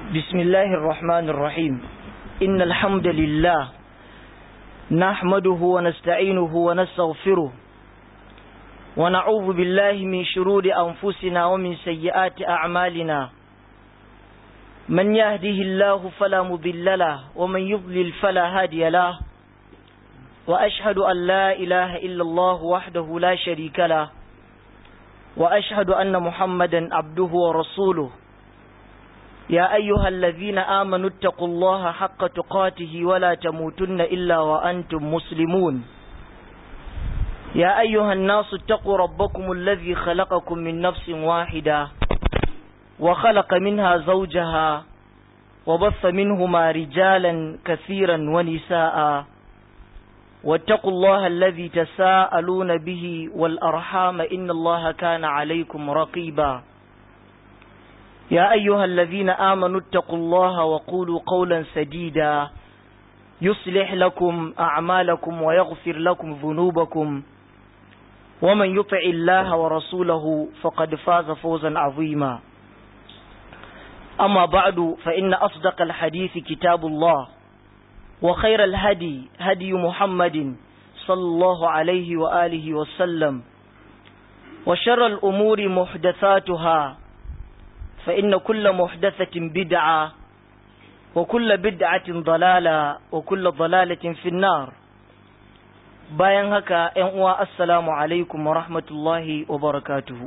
بسم الله الرحمن الرحيم إن الحمد لله نحمده ونستعينه ونستغفره ونعوذ بالله من شرور أنفسنا ومن سيئات أعمالنا من يهده الله فلا مضل له ومن يضلل فلا هادي له وأشهد أن لا إله إلا الله وحده لا شريك له وأشهد أن محمدا عبده ورسوله يا أيها الذين آمنوا اتقوا الله حق تقاته ولا تموتن إلا وأنتم مسلمون يا أيها الناس اتقوا ربكم الذي خلقكم من نفس واحدة وخلق منها زوجها وبث منهما رجالا كثيرا ونساء واتقوا الله الذي تساءلون به والأرحام إن الله كان عليكم رقيبا يا أيها الذين آمنوا اتقوا الله وقولوا قولا سديدا يصلح لكم أعمالكم ويغفر لكم ذنوبكم ومن يطع الله ورسوله فقد فاز فوزا عظيما أما بعد فإن أصدق الحديث كتاب الله وخير الهدي هدي محمد صلى الله عليه وآله وسلم وشر الأمور محدثاتها فإن كل محدثة بدعة وكل بدعة ضلالة وكل ضلالة في النار bayan haka ‘yan uwa assalamu alaikum wa rahmatullahi wa barakatuhu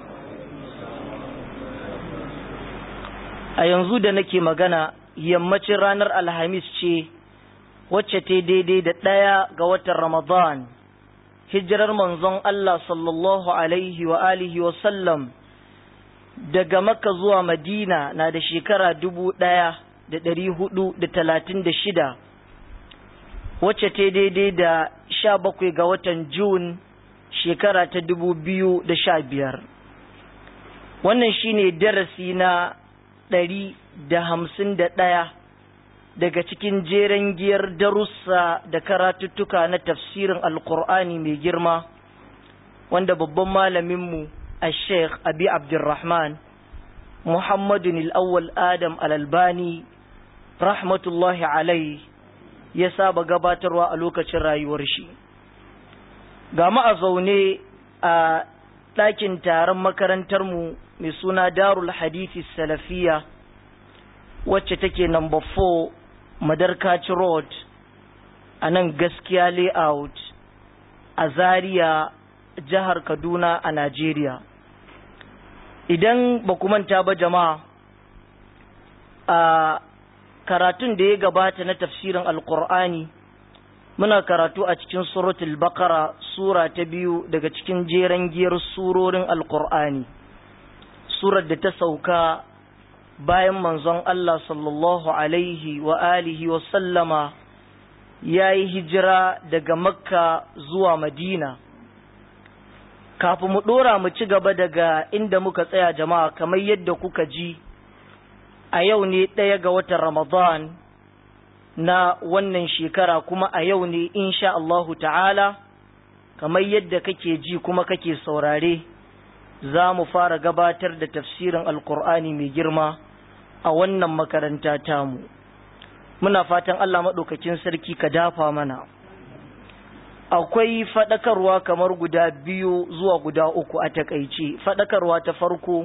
a yanzu da nake magana yammacin ranar alhamis ce wacce ta daidai da ɗaya ga watan ramadan hijirar manzon Allah sallallahu alaihi wa alihi wa sallam daga makka zuwa madina na da shekara dubu ɗaya da ɗari hudu da talatin da shida wacce ta daidai da sha bakwai ga watan Jun shekara ta dubu biyu da sha biyar. Wannan shine darasi na ɗari da hamsin da ɗaya daga cikin jeren giyar darussa da karatuttuka na tafsirin Alƙur'ani mai girma wanda babban malaminmu a Sheikh Abi Abdulrahman Muhammadun Al'awwal Adam Al'albani rahmatullahi alaihi ya saba gabatarwa a lokacin rayuwar shi ga mu a zaune a ɗakin taron makarantarmu mai suna darul hadithi salafiya wacce take number 4 madarkaci road a nan gaskiya layout a zaria jihar kaduna a najeriya idan ba manta ba jama'a a karatun da ya gabata na tafsirin alkur'ani muna karatu a cikin suratul bakara sura ta biyu daga cikin jeren giyar surorin alkur'ani surar da ta sauka bayan manzon Allah sallallahu alaihi wa alihi wa sallama ya yi hijira daga makka zuwa madina kafin mu ɗora mu ci gaba daga inda muka tsaya jama'a kamar yadda kuka ji a yau ne ɗaya ga watan Ramadan na wannan shekara kuma a yau ne insha Allahu ta'ala kamar yadda kake ji kuma kake saurare za mu fara gabatar da tafsirin alkur'ani mai girma a wannan makaranta tamu muna fatan Allah maɗaukakin sarki ka dafa mana akwai faɗakarwa kamar guda biyu zuwa guda uku a takaice faɗakarwa ta farko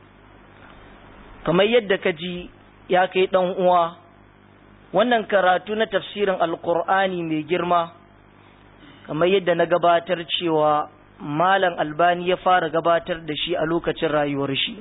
kamar yadda ka ji ya kai ɗan uwa wannan karatu na tafsirin alkur'ani mai girma kamar yadda na gabatar cewa malam albani ya fara gabatar da shi a lokacin rayuwar shi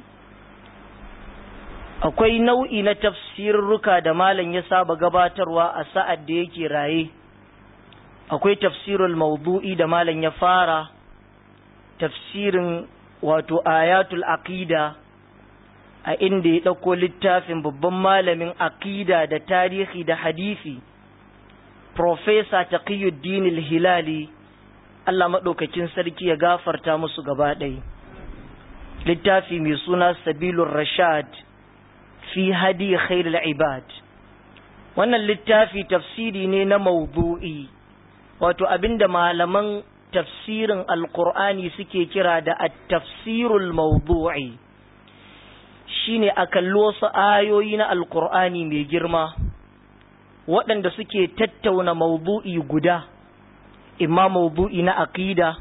akwai nau'i na tafsirruka da malam ya saba gabatarwa a sa'ad da yake raye akwai tafsirul maudu'i da malam ya fara tafsirin wato ayatul aqida a inda ya ɗauko littafin babban malamin aƙida da tarihi da hadisi Profesa Taqiyuddin hilali Allah maɗaukakin sarki ya gafarta musu gaba ɗaya. Littafi mai suna Sabilun Rashad fi hadi khairul ibad. Wannan littafi tafsiri ne na maudu'i, wato abinda malaman tafsirin Alƙur'ani suke kira da at-tafsirul maudu'i. shine a kalli wasu ayoyi na alkur'ani mai girma waɗanda suke tattauna maudu'i guda imma maudu'i na aqida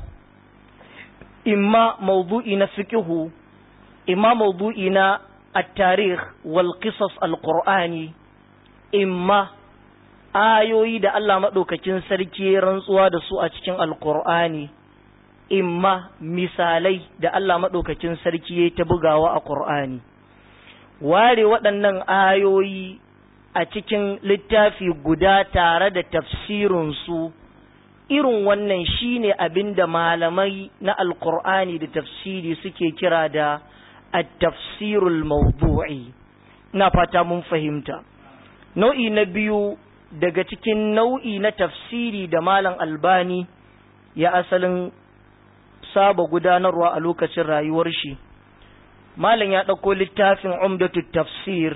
imma maudu'i na fiqhu imma maudu'i na at-tarikh wal qisas al-qur'ani imma ayoyi da Allah madaukakin sarki rantsuwa da su a cikin alqur'ani imma misalai da Allah madaukakin sarki ya ta bugawa a qur'ani ware waɗannan ayoyi a cikin littafi guda tare da tafsirin su irin wannan shine abin da malamai na alkur'ani da tafsiri suke kira da at-tafsirul mawdu'i ina fata mun fahimta nau'i na biyu daga cikin nau'i na tafsiri da malam albani ya asalin saba gudanarwa a lokacin rayuwar shi malam ya ɗauko littafin umdatu tafsir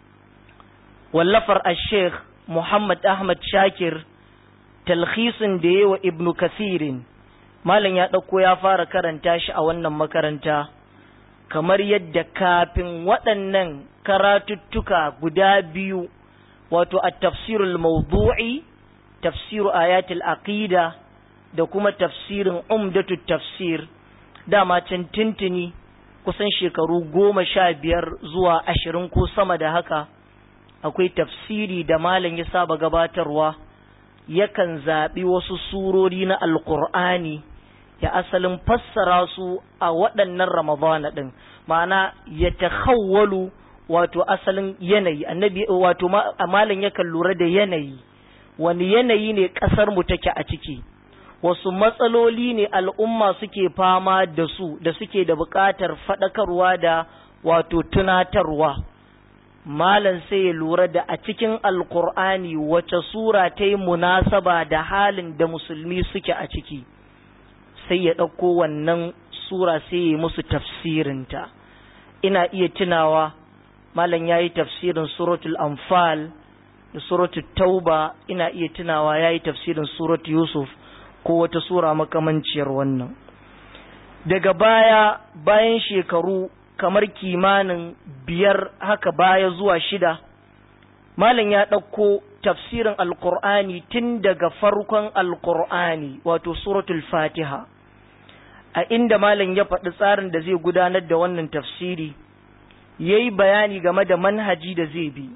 wallafar al-sheikh muhammad ahmad shakir talhisin da yawa ibnu kasirin malam ya ɗauko ya fara karanta shi a wannan makaranta kamar yadda kafin waɗannan karatuttuka guda biyu wato a tafsirul mawdu'i tafsiru ayatul aqida da kuma tafsirin umdatu tafsir dama can tintini kusan shekaru goma sha biyar zuwa ashirin ko sama da haka akwai tafsiri da malam ya saba gabatarwa yakan zaɓi wasu surori na alƙur'ani ya asalin fassara su a waɗannan ramadana ɗin ma'ana ya tahawwalu wato asalin yanayi annabi wato malam yakan lura da yanayi wani yanayi ne ƙasar mu take a ciki wasu matsaloli ne al'umma suke fama da su da suke da buƙatar faɗakarwa da wato tunatarwa malam sai ya lura da a cikin alkur'ani wace sura ta yi munasaba da halin da musulmi suke a ciki sai ya ɗauko wannan sura sai ya musu tafsirinta ina iya tunawa malam ya yi tafsirin suratul anfal da suratul tauba ina iya tunawa ya yi tafsirin suratul yusuf ko wata sura makamanciyar wannan daga baya bayan shekaru kamar kimanin biyar haka baya zuwa shida malam ya ɗauko tafsirin alkur'ani tun daga farkon alkur'ani wato suratul fatiha a inda malam ya faɗi tsarin da zai gudanar da wannan tafsiri ya yi bayani game da manhaji da zai bi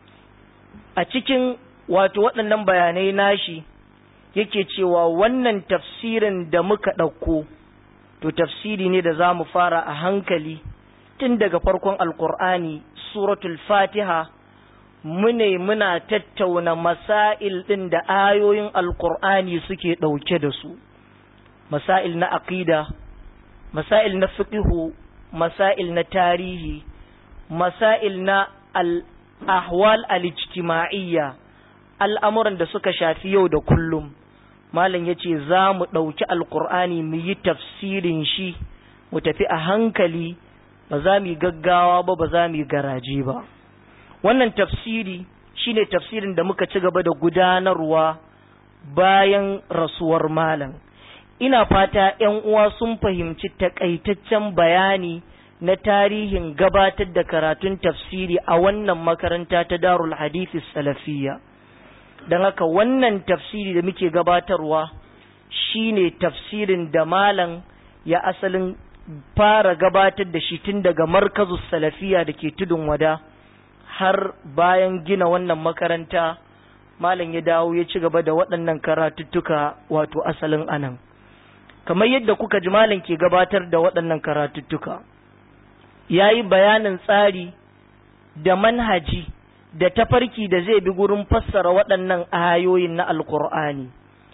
a cikin wato waɗannan bayanai nashi yake cewa wannan tafsirin da muka ɗauko to tafsiri ne da za mu fara a hankali tun daga farkon alkur'ani suratul fatiha mune muna tattauna masail ɗin da ayoyin alkur'ani suke ɗauke da su masail na aqida masail na fiqhu masail na tarihi masail na al-ahwal al-ijtima'iyya al'amuran da suka shafi yau da kullum malam yace za mu ɗauki alkur'ani mu yi tafsirin shi mu tafi a hankali ba za mu yi gaggawa ba ba za mu yi garaje ba wannan tafsiri shine tafsirin da muka ci gaba da gudanarwa bayan rasuwar malam ina fata ‘yan uwa sun fahimci takaitaccen bayani na tarihin gabatar da karatun tafsiri a wannan makaranta ta darul hadithi salafiyya don haka wannan tafsiri da muke gabatarwa shine tafsirin da malam ya asalin fara gabatar da shi tun daga markazu salafiya da ke tudun wada har bayan gina wannan makaranta malam ya dawo ya ci gaba da waɗannan karatuttuka wato asalin anan kamar yadda kuka ji malam ke gabatar da waɗannan karatuttuka ya yi bayanin tsari da manhaji da tafarki da zai bi gurin fassara waɗannan ayoyin na alkur'ani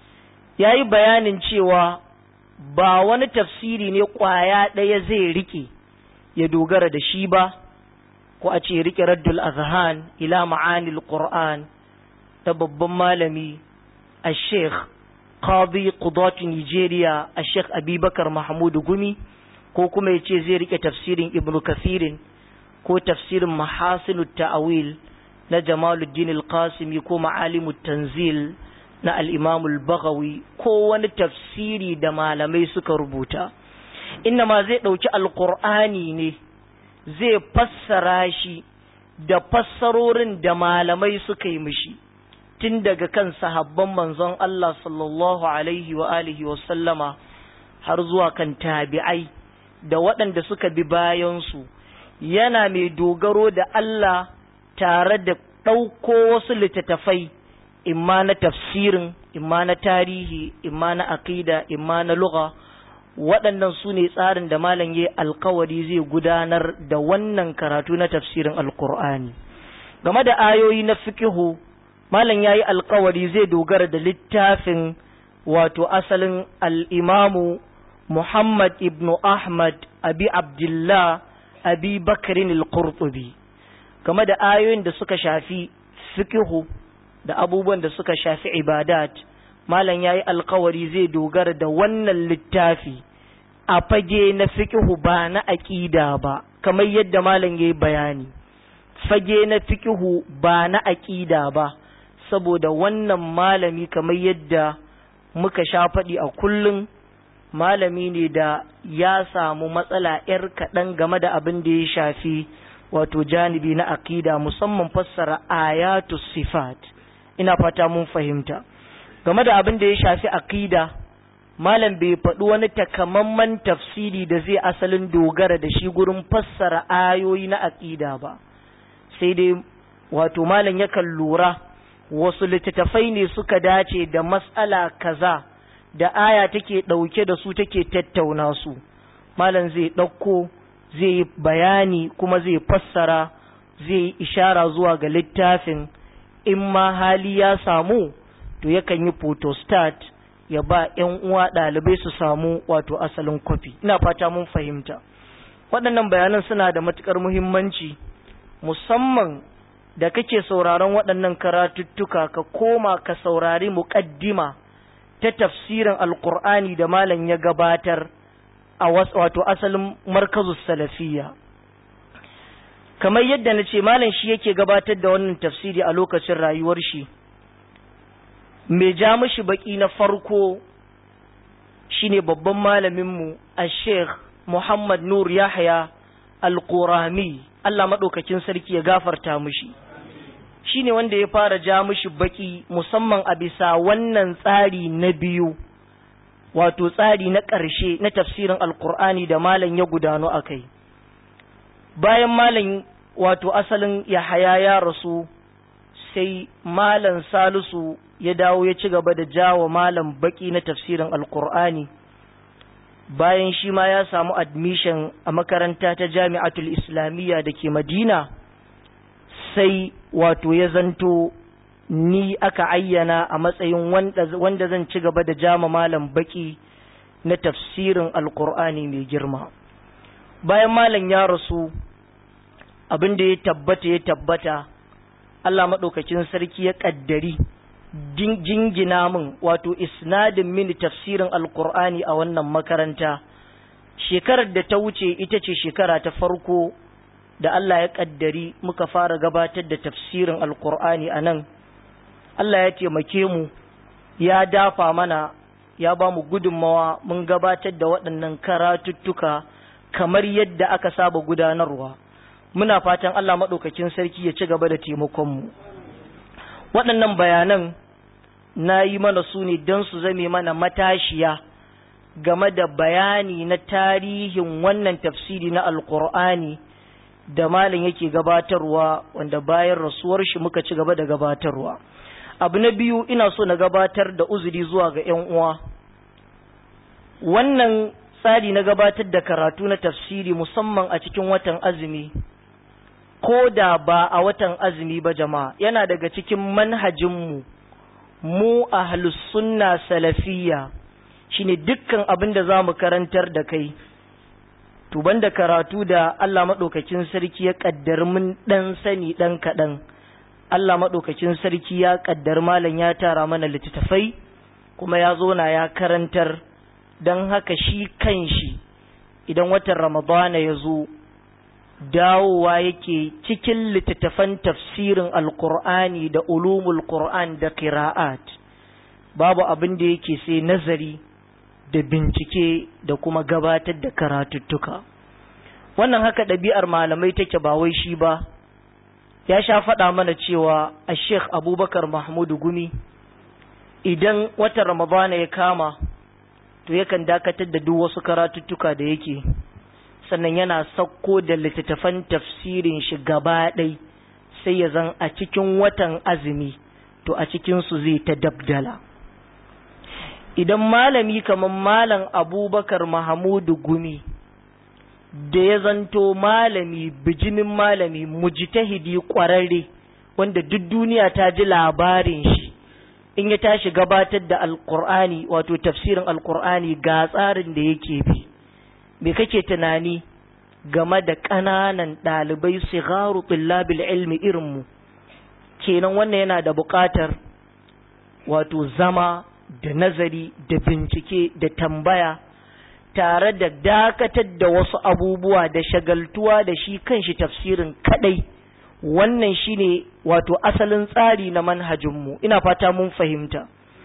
ya yi bayanin cewa ba wani tafsiri ne ƙwaya ɗaya zai rike ya dogara da shi ba ko a ce rike raddul azhan ila ma'anil qur'an ta babban malami a sheikh qadi qudatu nigeria a sheikh abubakar mahmud gumi ko kuma ya ce zai rike tafsirin ibn kathirin ko tafsirin mahasinu ta'awil na jamaluddin al-qasimi ko ma'alimut tanzil na al-imam al-baghawi ko wani tafsiri da malamai suka rubuta inna ma zai ɗauki alƙur'ani ne zai fassara shi da fassarorin da malamai suka yi mishi tun daga kan sahabban manzon Allah sallallahu alaihi wa alihi wa sallama har zuwa kan tabi'ai da waɗanda suka bi bayansu yana mai dogaro da Allah tare da ɗauko wasu littattafai imma na tafsirin imma na tarihi imma na aqida imma na lugha waɗannan su ne tsarin da malam ya alkawari zai gudanar da wannan karatu na tafsirin alkur'ani game da ayoyi na fikihu malam ya yi alkawari zai dogara da littafin wato asalin al'imamu muhammad ibn ahmad abi abdullah abi bakarin al-qurtubi game da ayoyin da suka shafi fikihu da abubuwan da suka shafi ibadat malam ya yi alkawari zai dogara da wannan littafi a fage na fikihu ba na aƙida ba kamar yadda malam ya yi bayani fage na fikihu ba na aƙida ba saboda wannan malami kamar yadda muka sha faɗi a kullum malami ne da ya samu matsala 'yar kaɗan game da abin da ya shafi wato janibi na aƙida musamman fassara ayatu sifat ina fata mun fahimta game da abin da ya shafi aƙida malam bai faɗi wani takamaiman tafsiri da zai asalin dogara da shi gurin fassara ayoyi na aƙida ba sai dai wato malam yakan lura wasu littattafai ne suka dace da matsala kaza da aya take ɗauke da su take tattauna su malam zai ɗauko zai yi bayani kuma zai fassara zai yi ishara zuwa ga littafin in ma hali ya samu to yakan yi photostat ya ba 'yan uwa ɗalibai su samu wato asalin kwafi ina fata mun fahimta waɗannan bayanan suna da matuƙar muhimmanci musamman da kake sauraron waɗannan karatuttuka ka koma ka saurari muƙaddima ta tafsirin alƙur'ani da malam ya gabatar a wato asalin markazus salafiyya kamar yadda na ce malam shi yake gabatar da wannan tafsiri a lokacin rayuwar shi mai ja mishi baki na farko shine babban malaminmu a sheikh muhammad nur yahya al-qurami allah maɗaukakin sarki ya gafarta mishi shine wanda ya fara ja mishi baki musamman a bisa wannan tsari na biyu wato tsari na ƙarshe na tafsirin alkur'ani da malam ya gudano a kai bayan malam wato asalin yahaya ya rasu sai malam salisu ya dawo ya ci gaba da jawo malam baki na tafsirin alkur'ani bayan shi ma ya samu admission a makaranta ta jami'atul islamiyya da ke madina sai wato ya zanto ni aka ayyana a matsayin wanda zan ci gaba da jama malam baki na tafsirin alkur'ani mai girma bayan malam ya rasu abin da ya tabbata ya tabbata Allah maɗaukakin sarki ya ƙaddari jingina min wato isnadin mini tafsirin alkur'ani a wannan makaranta shekarar da ta wuce ita ce shekara ta farko da Allah ya ƙaddari muka fara gabatar da tafsirin alkur'ani a nan Allah ya taimake mu ya dafa mana ya ba mu gudunmawa mun gabatar da waɗannan karatuttuka kamar yadda aka saba gudanarwa muna fatan Allah maɗaukakin sarki ya ci gaba da taimakonmu waɗannan bayanan na yi mana su ne don su zame mana matashiya game da bayani na tarihin wannan tafsiri na alkur'ani da malin yake gabatarwa wanda bayan rasuwar shi muka ci gaba da gabatarwa abu na biyu ina so na gabatar da uzuri zuwa ga 'yan uwa wannan tsari na gabatar da karatu na tafsiri musamman a cikin watan azumi ko da ba a watan azumi ba jama'a yana daga cikin manhajinmu mu ahlus sunna salafiyya shine dukkan abin da za mu karantar da kai tuban da karatu da Allah maɗaukakin sarki ya ƙaddar mun ɗan sani ɗan kaɗan Allah maɗaukakin sarki ya ƙaddar malam ya tara mana littattafai kuma ya zo na ya karantar don haka shi kan shi idan watan ramadana ya zo dawowa yake cikin littattafan tafsirin alkur'ani da ulumul qur'an da qira'at babu abin da yake sai nazari da bincike da kuma gabatar da karatuttuka wannan haka ɗabi'ar malamai take ba wai shi ba ya sha faɗa mana cewa a sheikh abubakar mahmudu gumi idan watan ramadana ya kama to yakan dakatar da duk wasu karatuttuka da yake sannan yana sauko da littattafan tafsirin shi gaba ɗai sai ya zan a cikin watan azumi to a cikinsu zai ta dabdala idan malami kamar malam abubakar mahamudu gumi da ya zanto malami bijimin malami mujtahidi ƙwararre wanda duk duniya ta ji labarin shi in ya tashi gabatar da alkur'ani wato tafsirin alkur'ani ga tsarin da yake bi me kake tunani game da ƙananan ɗalibai sigaru tullabil ilmi irinmu kenan wannan yana da buƙatar wato zama da nazari da bincike da tambaya tare da dakatar da wasu abubuwa da shagaltuwa da shi kanshi tafsirin kadai wannan shine wato asalin tsari na manhajinmu ina fata mun fahimta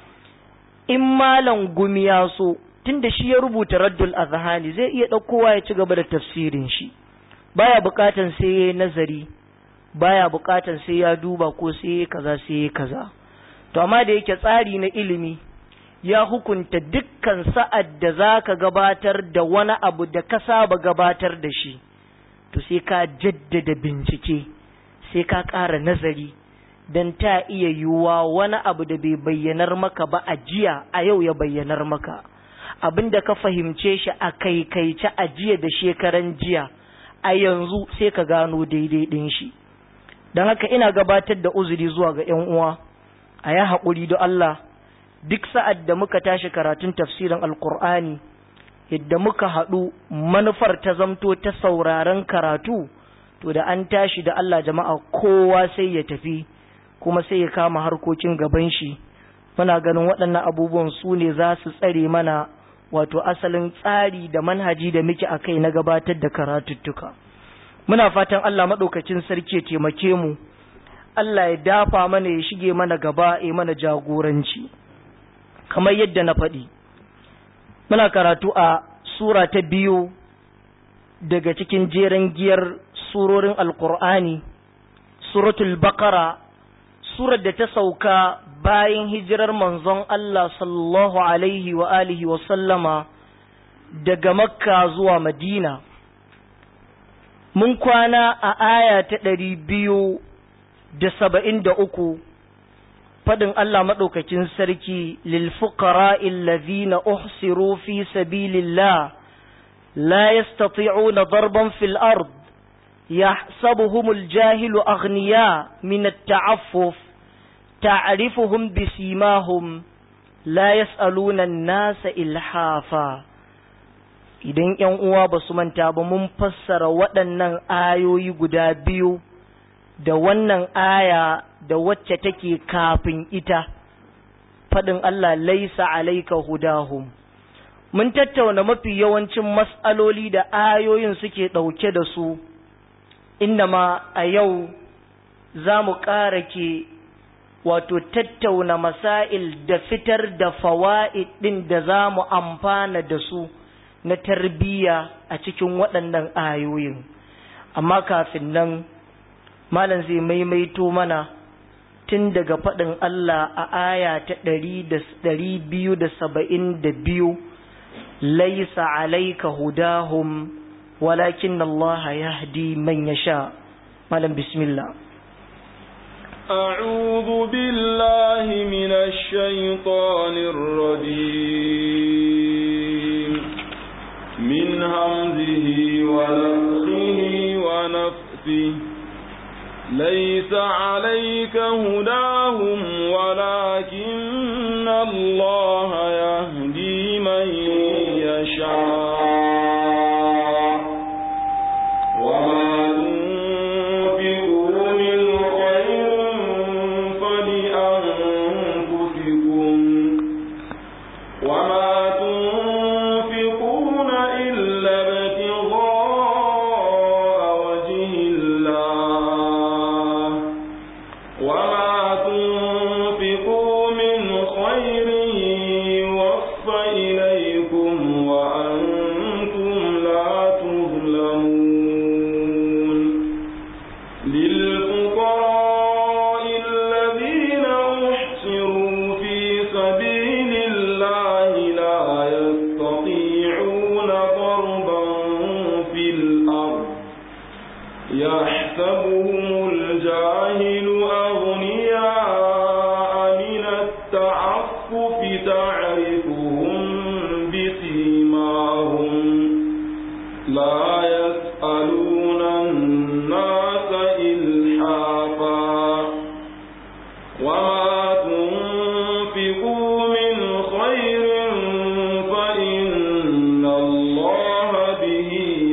in malam gumi ya so tunda shi ya rubuta raddul azhani zai iya ɗaukowa ya ci gaba da tafsirin shi baya buƙatan sai ya nazari baya buƙatan sai ya duba ko sai ya kaza sai ya kaza to amma da yake tsari na ilimi ya hukunta dukkan sa'ad da za ka gabatar da wani abu da ka saba gabatar da shi to sai ka jaddada bincike sai ka ƙara nazari don ta iya yiwuwa wani abu da bai bayyanar maka ba a jiya a yau ya bayyanar maka abin da ka fahimce shi a kaikaice a jiya da shekaran jiya a yanzu sai ka gano daidai ɗin shi don haka ina gabatar da uzuri zuwa ga 'yan uwa a ya haƙuri da Allah duk sa'ad da muka tashi karatun tafsirin alkur'ani yadda muka haɗu manufar ta zamto ta sauraron karatu to da an tashi da Allah jama'a kowa sai ya tafi kuma sai ya kama harkokin gaban shi muna ganin waɗannan abubuwan su ne za su tsare mana wato asalin tsari da manhaji da muke a kai na gabatar da karatuttuka muna fatan Allah maɗaukacin sarki ya taimake mu Allah ya dafa mana ya shige mana gaba ya mana jagoranci kamar yadda na faɗi muna karatu a sura ta biyu daga cikin jeren giyar surorin alkur'ani suratul bakara surar da ta sauka bayan hijirar manzon Allah sallallahu alaihi wa alihi wa sallama daga makka zuwa madina mun kwana a aya ta ɗari biyu da saba'in da uku faɗin Allah maɗaukakin sarki lilfuƙara illazina uhsiru fi sabilillah la yastati'una darban fil ard yahsabuhumul jahilu aghniya min at-ta'affuf ta'rifuhum bisimahum la yas'aluna an-nasa ilhafa idan ƴan uwa ba su manta ba mun fassara waɗannan ayoyi guda biyu da wannan aya da wacce take kafin ita faɗin Allah laisa alaika hudahum mun tattauna mafi yawancin mas'aloli da ayoyin suke ɗauke da su ma a yau za mu ƙara ke wato tattauna masail da fitar da fawa'id ɗin da za mu amfana da su na tarbiyya a cikin waɗannan ayoyin amma kafin nan malam zai maimaito mana tun daga faɗin Allah a aya ta ɗari biyu da saba'in da biyu laisa alaika hudahum walakin Allah yahdi man yasha malam bismillah أعوذ بالله من الشيطان الرجيم من همزه ونفخه ونفثه ليس عليك هداهم ولكن الله يهدي من يشاء وما تنفقوا من خير فلأنفسكم وما تنفقون إلا ابتغاء وجه الله وما تنفقوا من خير يوفى إليكم وأنتم لا تظلمون يستاهل أغنياء من التعفف تعرفهم بسيماهم لا يسألون الناس إلحافا وما تنفقوا من خير فإن الله به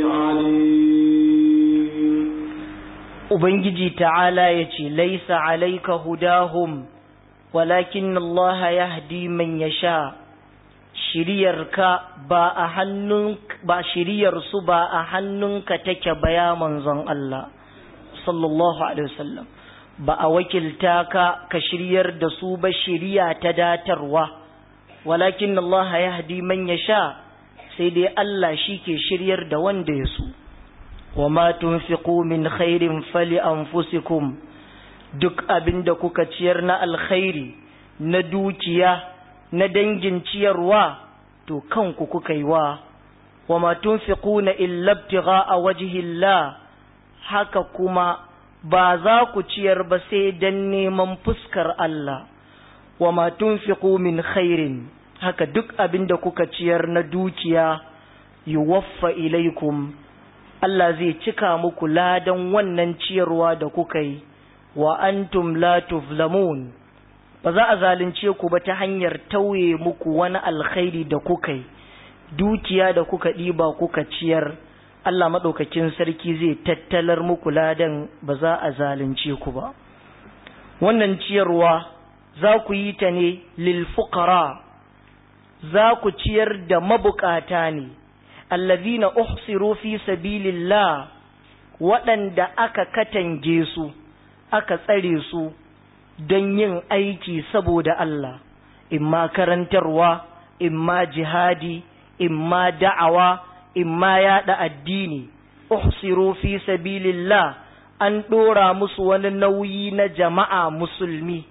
عليم Ubangiji ta'ala ya ce, Laisa alaika hudahum, walakin Allah ya hadi man ya sha, shiriyarka ba a hannun ba shiriyarsu ba a hannunka take baya manzon Allah, sallallahu Alaihi wasallam. Ba a wakilta ka ka shiryar da su ba shiriya ta datarwa, walakin Allah ya hadi man ya sha, sai dai Allah shi ke shiryar da wanda ya so. وما تنفقوا من خير فلأنفسكم duk abin da kuka ciyar na alkhairi na dukiya na dangin ciyarwa to kanku kuka yi wa wa ma tunfiquna illa ibtigha'a wajhillah haka kuma ba za ku ciyar ba sai dan neman fuskar Allah wa ma tunfiqu min khairin haka duk abin da kuka ciyar na dukiya yuwaffa ilaikum Allah zai cika muku ladan wannan ciyarwa da kuka yi wa antum la tuflamun ba za a zalunce ku ba ta hanyar tauye muku wani alkhairi da kuka yi dukiya da kuka ɗiba kuka ciyar Allah maɗaukakin sarki zai tattalar muku ladan ba za a zalunce ku ba wannan ciyarwa za ku yi ta ne lil fuqara za ku ciyar da mabukata ne allazina uhsiru fi sabilillah waɗanda aka katange su aka tsare su don yin aiki saboda Allah imma karantarwa imma jihadi imma da'awa imma yaɗa addini uhsiru fi sabilillah an ɗora musu wani nauyi na jama'a musulmi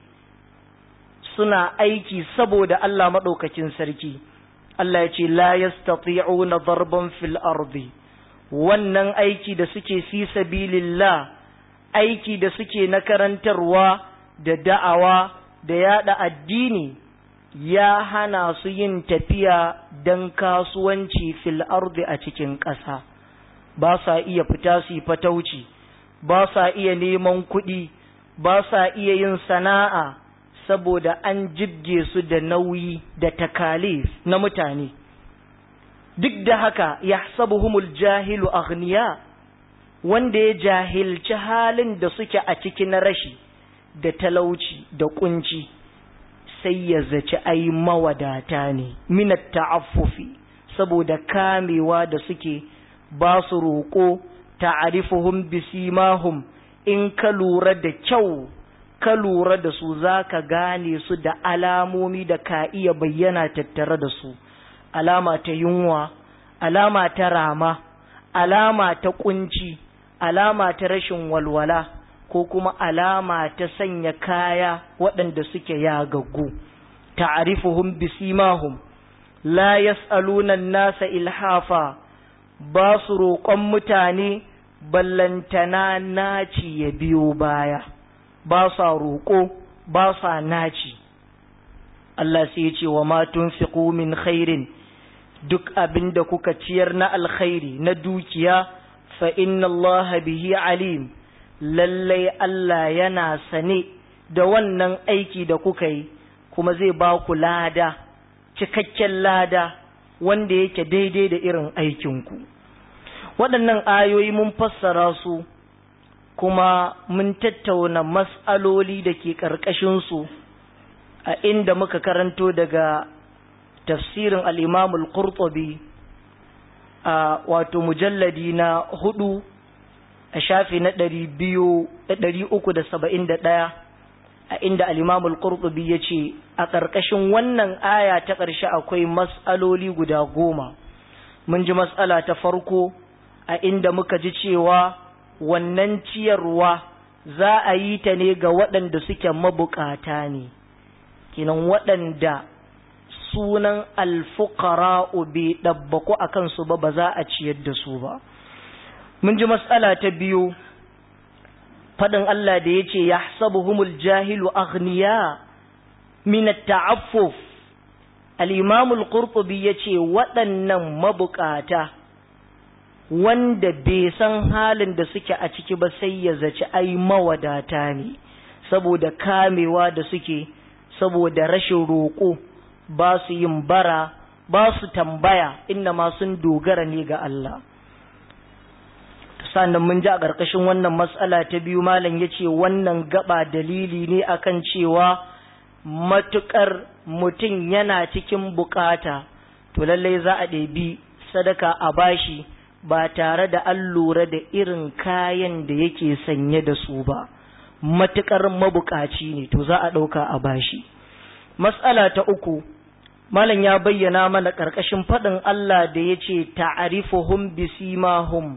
suna aiki saboda Allah maɗaukakin sarki Allah ya ce la yastati'una darban fil ardi wannan aiki da suke fi sabilillah aiki da suke na karantarwa da da'awa da yada addini ya hana su yin tafiya don kasuwanci fil ardi a cikin ƙasa ba sa iya fita su yi fatauci ba sa iya neman kuɗi ba sa iya yin sana'a saboda an jibge su da nauyi da takalif na mutane duk da haka ya sabuhumul jahilu aghniya wanda ya jahilci halin da suke a ciki na rashi da talauci da kunci sai ya zaci ai mawadata ne minat ta'affufi saboda kamewa da suke ba su roƙo ta'arifuhum bisimahum in ka lura da kyau ka lura da su za ka gane su da alamomi da ka iya bayyana tattare da su alama ta yunwa alama ta rama alama ta kunci alama ta rashin walwala ko kuma alama ta sanya kaya waɗanda suke yagaggu ta'rifuhum bisimahum la yas'aluna nasa ilhafa ba su roƙon mutane ballantana naci ya biyo baya ba sa roƙo ba sa naci Allah sai ya ce wa ma tunfiqu min khairin duk abin da kuka ciyar na alkhairi na dukiya fa inna Allah bihi alim lallai Allah yana sane da wannan aiki da kuka yi kuma zai ba ku lada cikakken lada wanda yake daidai da irin aikinku waɗannan ayoyi mun fassara su kuma mun tattauna mas'aloli da ke ƙarƙashinsu a inda muka karanto daga tafsirin al'imamul qurtubi a wato mujalladi na hudu a shafi na ɗari biyu ɗari uku da saba'in da ɗaya a inda al'imamul qurtubi ya ce a ƙarƙashin wannan aya ta ƙarshe akwai mas'aloli guda goma mun ji mas'ala ta farko a inda muka ji cewa wannan ciyarwa za a yi ta ne ga waɗanda suke mabukata ne kinan waɗanda sunan alfuqara'u bai ɗabbaku a kansu ba ba za a ciyar da su ba mun ji matsala ta biyu faɗin Allah da ya ce ya sabuhumul jahilu aghniya min ta'affuf al-imamul qurtubi ya ce waɗannan mabukata wanda bai san halin da suke a ciki ba sai ya zaci ai mawadata ne saboda kamewa da suke saboda rashin roƙo ba su yin bara ba su tambaya inda ma sun dogara ne ga Allah sannan mun ji a ƙarƙashin wannan matsala ta biyu malam ya ce wannan gaba dalili ne akan cewa matuƙar mutum yana cikin bukata to lallai za a ɗebi sadaka a bashi ba tare da an lura da irin kayan da yake sanye da su ba matuƙar mabukaci ne to za a ɗauka a bashi matsala ta uku malam ya bayyana mana ƙarƙashin faɗin Allah da ya ce ta'arifuhum bisimahum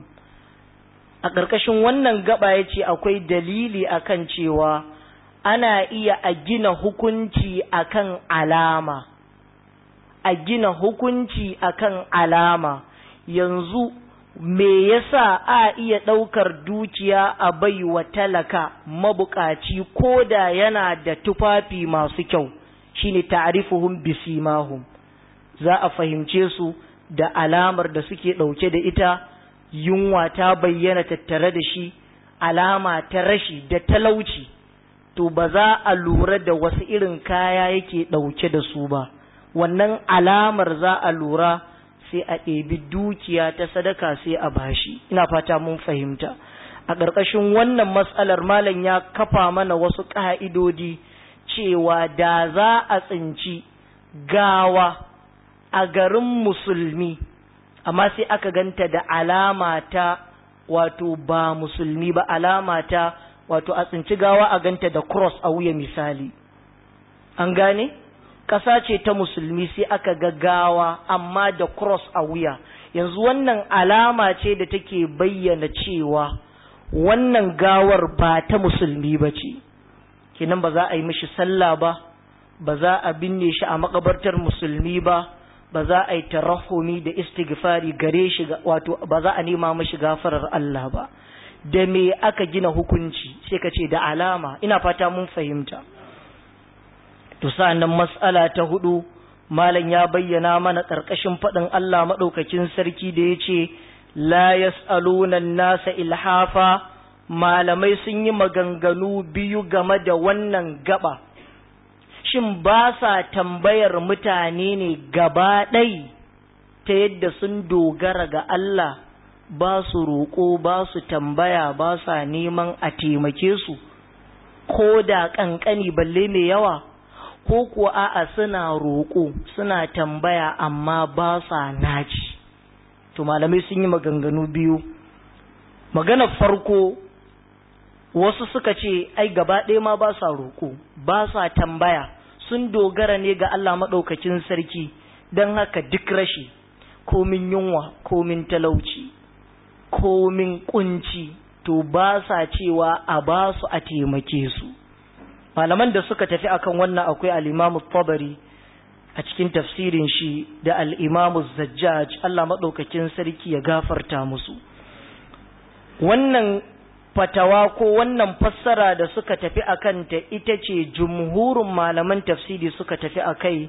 a ƙarƙashin wannan gaba ya ce akwai dalili akan cewa ana iya a gina hukunci akan alama a gina hukunci akan alama yanzu me yasa a iya ɗaukar dukiya a bai wa talaka mabukaci ko da yana da tufafi masu kyau shine ta'rifuhum bisimahum za a fahimce su da alamar da suke ɗauke da ita yunwa ta bayyana tattare da shi alama ta rashi da talauci to ba za a lura da wasu irin kaya yake ɗauke da su ba wannan alamar za a lura sai a ɗebi dukiya ta sadaka sai a bashi ina fata mun fahimta a ƙarƙashin wannan matsalar malam ya kafa mana wasu ƙa'idodi cewa da za a tsinci gawa a garin musulmi amma sai aka ganta da alama ta wato ba musulmi ba alama ta wato a tsinci gawa a ganta da cross a wuya misali an gane ƙasa ce ta musulmi sai aka ga gawa amma da cross a wuya yanzu wannan alama ce da take bayyana cewa wannan gawar ba ta musulmi ba ce kenan ba za a yi mishi sallah ba ba za a binne shi a makabartar musulmi ba ba za a yi tarahumi da istighfari gare shi wato ba za a nema mashi gafarar Allah ba da me aka gina hukunci sai ka ce da alama ina fata mun fahimta to sa'annan mas'ala ta hudu malam ya bayyana mana karkashin faɗin Allah madaukakin sarki da yace la yas'aluna nasa ilhafa malamai sun yi maganganu biyu game da wannan gaba shin ba sa tambayar mutane ne gaba ɗai ta yadda sun dogara ga Allah ba su roƙo ba su tambaya ba sa neman a taimake su ko da ƙanƙani balle mai yawa ko kuwa a'a suna roƙo suna tambaya amma ba sa naci to malamai sun yi maganganu biyu maganar farko wasu suka ce ai gaba ɗaya ma ba sa roƙo ba sa tambaya sun dogara ne ga Allah maɗaukakin sarki don haka duk rashi komin yunwa komin talauci komin kunci to ba sa cewa a ba su a taimake su malaman da suka tafi akan wannan akwai al-imamu tabari a cikin tafsirin shi da al-imamu zajjaj Allah maɗaukakin sarki ya gafarta musu wannan fatawa ko wannan fassara da suka tafi a kanta ita ce jumhurin malaman tafsiri suka tafi a kai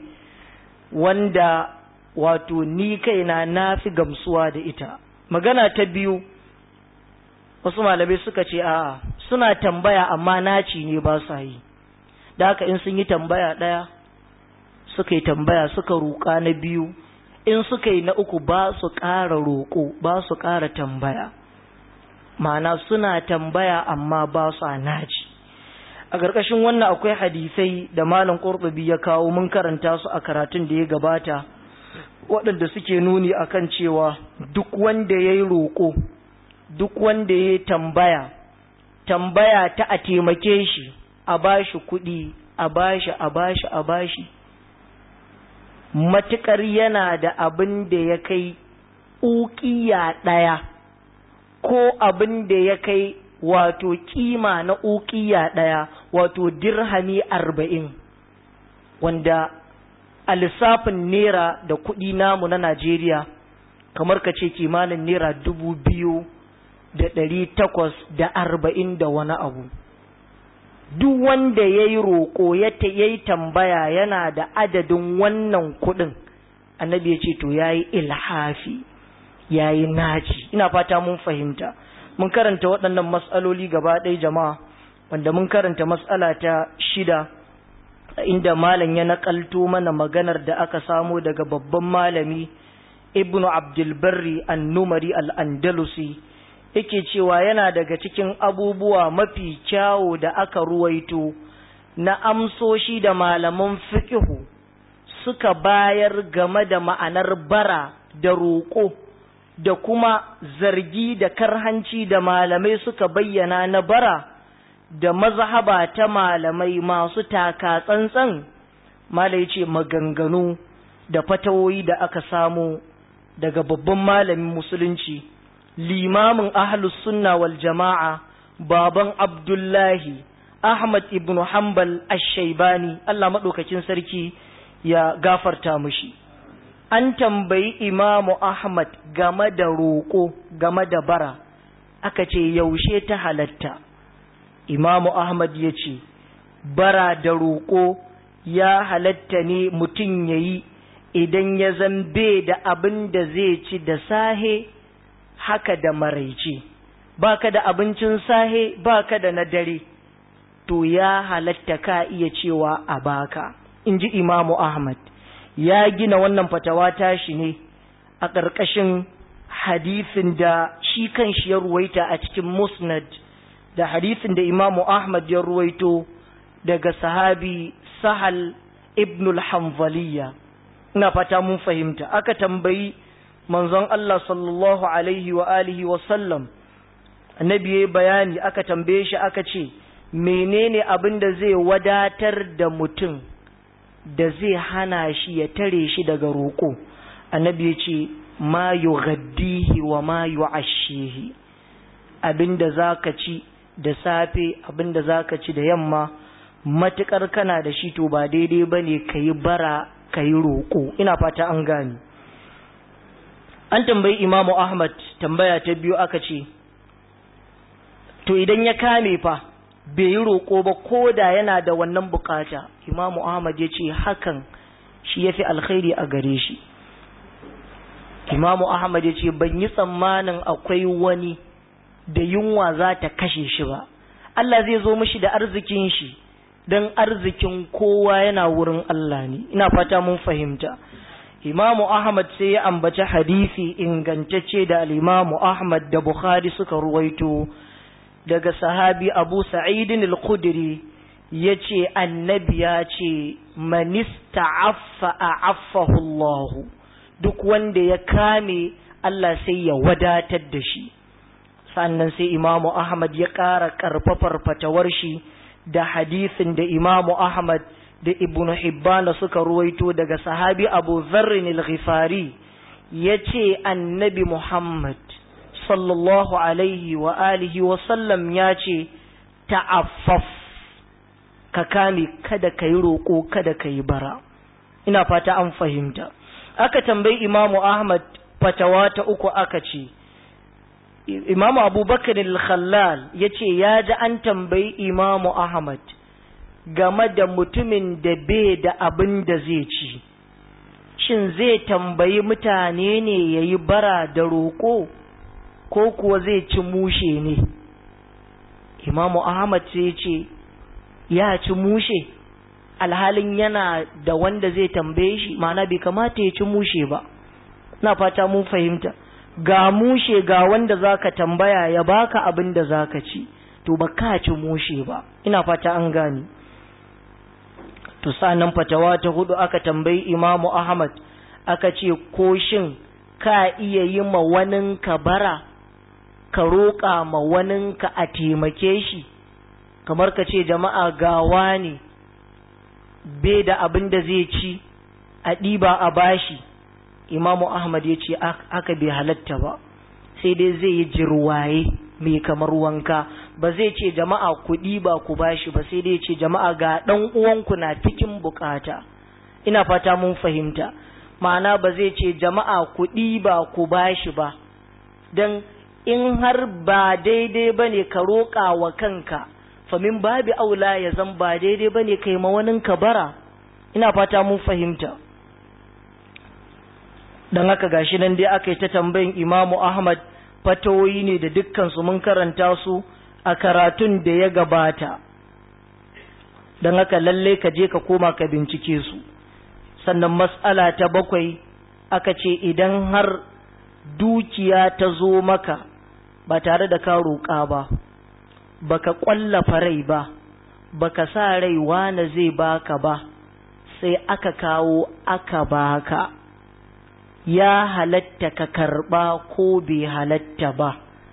wanda wato ni kaina na fi gamsuwa da ita magana ta biyu wasu malamai suka ce a suna tambaya amma naci ne ba sa yi da haka in sun yi tambaya ɗaya suka yi tambaya suka roƙa na biyu in suka yi na uku ba su ƙara roƙo ba su ƙara tambaya ma'ana suna tambaya amma ba su naci a ƙarƙashin wannan akwai hadisai da malam ƙurɓabi ya kawo mun karanta su a karatun da ya gabata waɗanda suke nuni akan cewa duk wanda ya yi roƙo duk wanda ya yi tambaya tambaya ta a taimake shi a bashi kuɗi a bashi a bashi a bashi matuƙar yana da abin da ya kai uƙiya ɗaya ko abin da ya kai wato kima na uƙiya ɗaya wato dirhami arba'in wanda a lissafin naira da kuɗi namu na Najeriya kamar ka ce kimanin naira dubu biyu da ɗari takwas da arba'in da wani abu duk wanda ya yi roƙo ya yi tambaya yana da adadin wannan kuɗin annabi ya ce to ya yi ilhafi ya yi naci ina fata mun fahimta mun karanta waɗannan matsaloli gaba ɗaya jama'a wanda mun karanta matsala ta shida inda malam ya naƙalto mana maganar da aka samo daga babban malami ibnu abdulbarri annumari al'andalusi yake cewa yana daga cikin abubuwa mafi kyawo da aka ruwaito na amsoshi da malaman fiƙihu suka bayar game da ma'anar bara da roƙo da kuma zargi da karhanci da malamai suka bayyana na bara da mazhaba ta malamai masu taka tsantsan malai ce maganganu da fatawoyi da aka samu daga babban malamin musulunci limamin ahlus sunna wal jama'a baban abdullahi ahmad ibn hanbal ash-shaybani Allah madaukakin sarki ya gafarta mushi an tambayi imamu ahmad game da roƙo game da bara aka ce yaushe ta halatta imamu ahmad ya ce bara da roƙo ya halatta ne mutum ya yi idan ya zambe da abin da zai ci da sahe haka da maraice baka da abincin sahe baka da na dare to ya halatta ka iya cewa a baka in ji imamu ahmad ya gina wannan fatawa tashi ne a ƙarƙashin hadisin da shi kan shi ya ruwaita a cikin musnad da hadisin da imamu ahmad ya ruwaito daga sahabi sahal ibn al-hanzaliya ina fata mun fahimta aka tambayi manzon Allah sallallahu alaihi wa alihi wa sallam annabi yayi bayani aka tambaye shi aka ce menene abin da zai wadatar da mutum da zai hana shi ya tare shi daga roƙo annabi ya ce ma yughaddihi wa ma yu'ashihi abinda zaka ci da safe abinda zaka ci da yamma matukar kana da shi to ba daidai bane kayi bara kayi roƙo ina fata an gani an tambayi imamu ahmad tambaya ta biyu aka ce to idan ya kame fa bai yi roƙo ba ko da yana da wannan bukata imamu ahmad ya ce hakan shi ya fi alkhairi a gare shi imamu ahmad ya ce ban yi tsammanin akwai wani da yunwa za ta kashe shi ba Allah zai zo mishi da arzikin shi don arzikin kowa yana wurin Allah ne ina fata mun fahimta imamu ahmad sai ya ambaci hadisi ingantacce da al'imamu ahmad da bukhari suka ruwaito daga sahabi abu sa'idin al-khudri ya ce annabi ya ce manista affa a affahu Allah duk wanda ya kame Allah sai ya wadatar da shi sannan sai imamu ahmad ya ƙara ƙarfafar fatawar shi da hadisin da imamu ahmad da ibnu hibbana suka ruwaito daga sahabi abu zarrin al-ghifari ya ce annabi muhammad sallallahu alaihi wa alihi wa sallam ya ce ta'affaf ka kame kada ka yi roƙo kada ka yi bara ina fata an fahimta aka tambayi imamu ahmad fatawa ta uku aka ce imamu abubakar al-khallal ya ce ya ji an tambayi imamu ahmad game da mutumin da bai da abin da zai ci shin zai tambayi mutane ne ya yi bara da roƙo ko kuwa zai ci mushe ne imamu ahmad sai ce ya ci mushe alhalin yana da wanda zai tambaye shi ma'ana bai kamata ya ci mushe ba na fata mun fahimta ga mushe ga wanda zaka tambaya ya baka abin da zaka ci to ba ka ci mushe ba ina fata an gani to sanan fatawa ta hudu aka tambayi imamu ahmad aka ce ko shin ka iya yi ma waninka bara ka roƙa ma waninka a taimake shi kamar ka ce jama'a gawa ne bai da abin da zai ci a ɗiba a bashi imamu ahmad ya ce aka bai halatta ba sai dai zai yi jirwaye mai kamar wanka ba zai ce jama'a ku ɗiba ku bashi ba sai dai ce jama'a ga ɗan uwanku na cikin bukata ina fata mun fahimta ma'ana ba zai ce jama'a ku ɗiba ku bashi ba don in har ba daidai ba ne ka roƙa wa kanka famin babi aula ya zan ba daidai ba ne kai mawaninka bara ina fata mun fahimta don haka gashi nan dai aka yi ta tambayin imamu ahmad fatawoyi ne da dukkansu mun karanta su a karatun da ya gabata don haka lalle ka je ka koma ka bincike su sannan matsala ta bakwai aka ce idan har dukiya ta zo maka ba tare da ka roƙa ba baka ƙwallafa rai ba baka sa rai wane zai baka ba sai aka kawo aka baka ya halatta ka karɓa ko bai halatta ba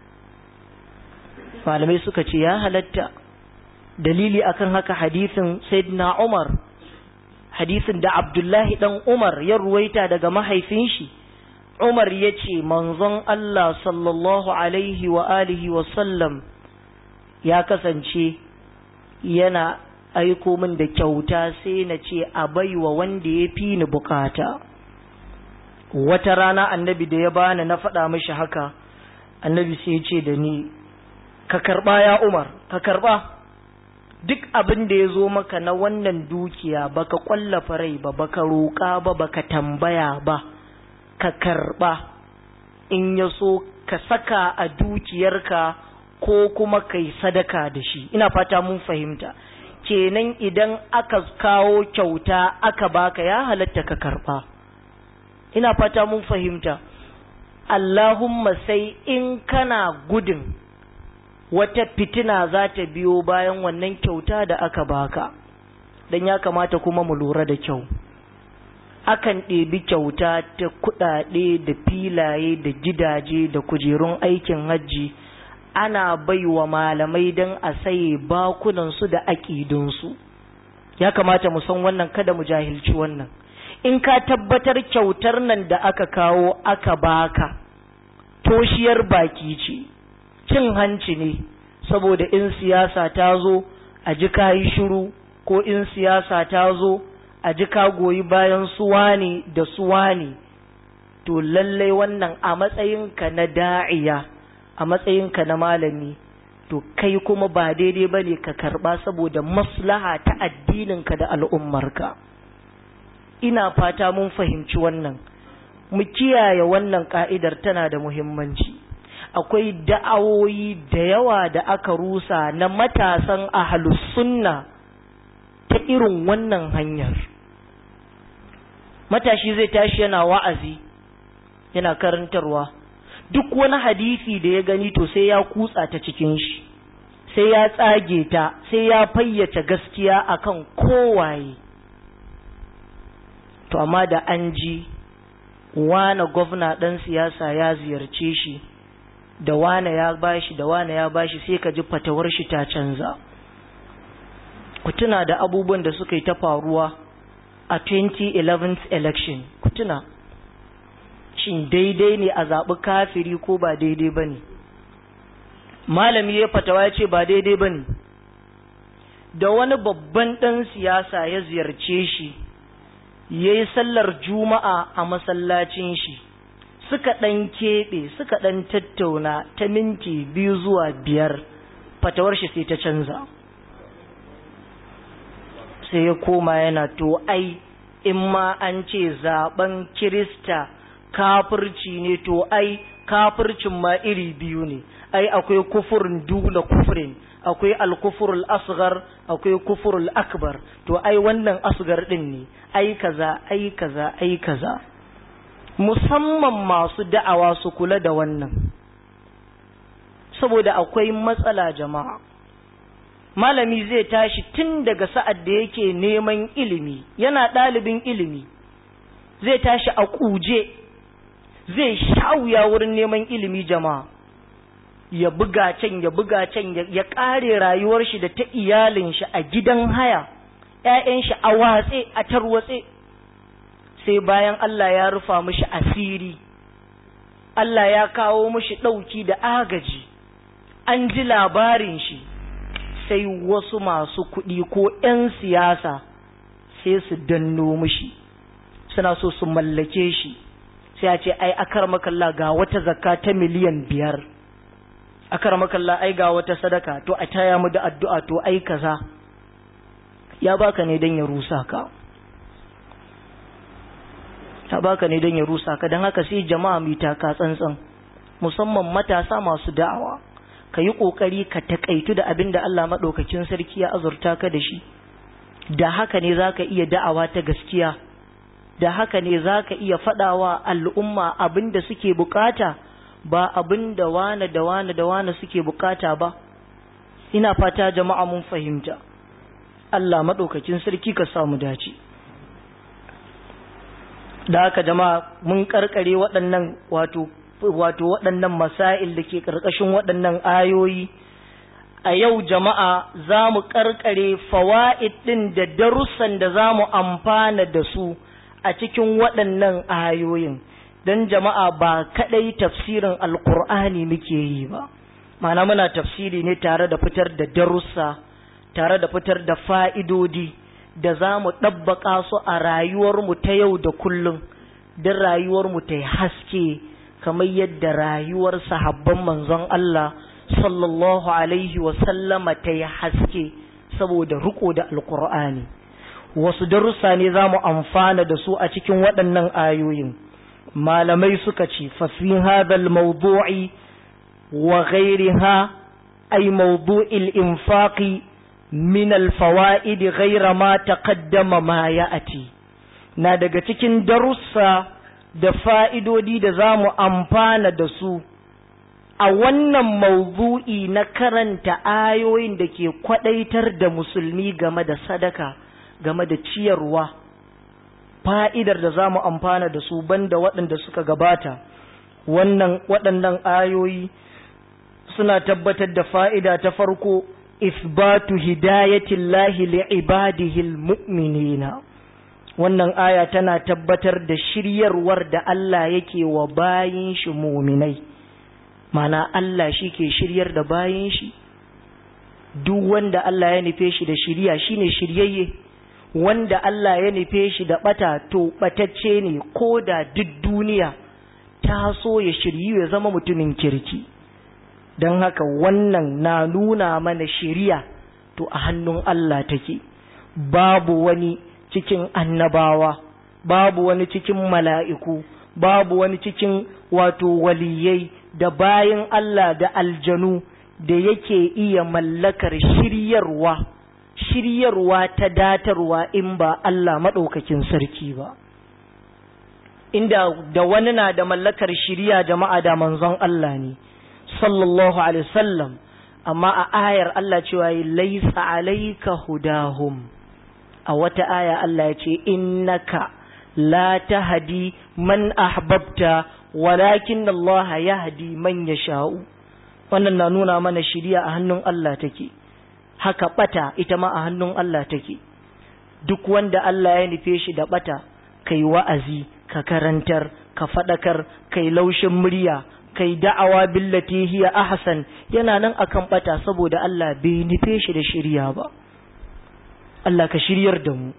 malamai suka ce ya halatta dalili akan haka hadisin sayyidina Umar hadisin da Abdullahi dan Umar ya ruwaita daga mahaifin shi Umar ya ce manzon Allah sallallahu alaihi wa alihi wa sallam ya kasance yana aiko min da kyauta sai na ce a baiwa wanda ya fi ni bukata wata rana annabi da ya bani na faɗa mishi haka annabi sai ya ce da ni ka karɓa ya Umar ka karɓa duk abin da ya zo maka na wannan dukiya baka kwallafa rai ba baka roƙa ba baka tambaya ba ka karɓa in ya so ka saka a dukiyarka ko kuma kai sadaka da shi ina fata mun fahimta kenan idan aka kawo kyauta aka baka ya halatta ka karɓa ina fata mun fahimta Allahumma sai in kana gudun wata fitina za ta biyo bayan wannan kyauta da aka baka don ya kamata kuma mu lura da kyau akan ɗebi kyauta ta kuɗaɗe da filaye da gidaje da kujerun aikin hajji ana baiwa malamai don a saye bakunansu da aƙidunsu ya kamata mu san wannan kada mu jahilci wannan in ka tabbatar kyautar nan da aka kawo aka baka toshiyar baki ce cin hanci ne saboda in siyasa ta zo a ji ka yi shiru ko in siyasa ta zo a ji ka goyi bayan suwani da suwani to lallai wannan a matsayinka na da'iya a matsayinka na malami to kai kuma ba daidai ba ne ka karba saboda maslaha ta addininka da al'ummarka ina fata mun fahimci wannan mu kiyaye wannan ka'idar tana da muhimmanci akwai da'awoyi da yawa da aka rusa na matasan ahlus sunna ta irin wannan hanyar matashi zai tashi yana wa'azi yana karantarwa duk wani hadisi da ya gani to sai ya kutsa ta cikin shi sai ya tsage ta sai ya fayyace gaskiya akan kowaye to amma da an ji wane gwamna ɗan siyasa ya ziyarce shi da wane ya bashi da wane ya bashi sai ka ji fatawar shi ta canza ku tuna da abubuwan da suka yi ta faruwa a 2011 election ku tuna shin daidai ne a zaɓi kafiri ko ba daidai ba ne malami ya fatawa ya ce ba daidai ba ne da wani babban ɗan siyasa ya ziyarce shi ya yi sallar juma'a a masallacin shi suka ɗan keɓe suka ɗan tattauna ta minti biyu zuwa biyar fatawar shi sai ta canza sai ya koma yana to ai in ma an ce zaben kirista kafirci ne to ai kafircin ma iri biyu ne ai akwai kufurin dula kufurin akwai alkufurul asghar akwai kufurul akbar to ai wannan asgar din ne ai kaza ai kaza ai kaza musamman masu da'awa su kula da wannan saboda akwai matsala jama'a malami zai tashi tun daga sa'ad da yake neman ilimi yana ɗalibin ilimi zai tashi a kuje zai shawuya wurin neman ilimi jama'a ya buga can ya buga can ya ƙare rayuwar shi da ta iyalin shi a gidan haya ‘ya'yan shi a watse a tarwatse sai bayan Allah ya rufa mishi asiri Allah ya kawo mishi ɗauki da agaji an ji labarin shi sai wasu masu kuɗi ko ‘yan siyasa sai su danno mishi suna so su mallake shi sai a ce ai akar makalla ga wata zakka ta miliyan biyar makalla ai ga wata sadaka to a taya mu da addu'a to ai kaza ya baka ne don ya rusa ka ya baka ne don ya rusa ka don haka sai jama'a mai taka tsantsan musamman matasa masu da'awa ka yi ƙoƙari ka taƙaitu da abin da Allah maɗaukakin sarki ya azurta ka da shi da haka ne za ka iya da'awa ta gaskiya da haka ne za ka iya faɗawa al'umma abin da suke bukata ba abin da wane da wane da wane suke bukata ba ina fata jama'a mun fahimta Allah maɗaukakin sarki ka samu dace da haka jama'a mun karkare waɗannan wato wato waɗannan masail da ke ƙarƙashin waɗannan ayoyi a yau jama'a za mu ƙarƙare fawa'id ɗin da darussan da za mu amfana da su a cikin waɗannan ayoyin don jama'a ba kaɗai tafsirin alkur'ani muke yi ba mana muna tafsiri ne tare da fitar da darussa tare da fitar da fa'idodi da za mu ɗabbaƙa su a rayuwarmu ta yau da kullum don rayuwarmu ta yi haske kamar yadda rayuwar sahabban manzon Allah sallallahu alaihi wasallama ta yi haske saboda riko da alkur'ani wasu darussa ne za mu amfana da su a cikin waɗannan ayoyin malamai suka ce fasin hadal mawdu'i wa ghairiha ay mawdu'il infaqi min alfawaid ghaira ma taqaddama ma ya'ati na daga cikin darussa da fa'idodi da za mu amfana da su a wannan mawdu'i na karanta ayoyin da ke kwadaitar da musulmi game da sadaka game da ciyarwa fa'idar da za mu amfana da su banda waɗanda suka gabata wannan waɗannan ayoyi suna tabbatar da fa'ida ta farko isbatu hidayatillahi li'ibadihil mu'minina wannan aya tana tabbatar da shiryarwar da Allah yake wa bayin shi muminai mana Allah shi ke shiryar da bayin shi duk wanda Allah ya nufe shi da shirya shine shiryayye wanda Allah ya nufe shi da bata to batacce ne ko da duk duniya ta so ya shiryu ya zama mutumin kirki don haka wannan na nuna mana shiriya to a hannun Allah take babu wani cikin annabawa babu wani cikin mala'iku babu wani cikin wato waliyai da bayan Allah da aljanu da yake iya mallakar shiryarwa shiryarwa ta datarwa in ba Allah maɗaukakin sarki ba inda da wani na da mallakar shirya jama'a da manzon Allah ne sallallahu alaihi wasallam amma a ayar Allah cewa laisa alaika hudahum a wata aya Allah ya ce innaka la tahdi man ahbabta walakin Allah yahdi man yasha'u wannan na nuna mana shiriya a hannun Allah take haka bata ita ma a hannun Allah take duk wanda Allah ya nufe shi da bata kai wa'azi ka karantar ka fadakar kai laushin murya kai da'awa billati hiya ahsan yana nan akan bata saboda Allah bai nufe shi da shiriya ba Allah ka shiryar da mu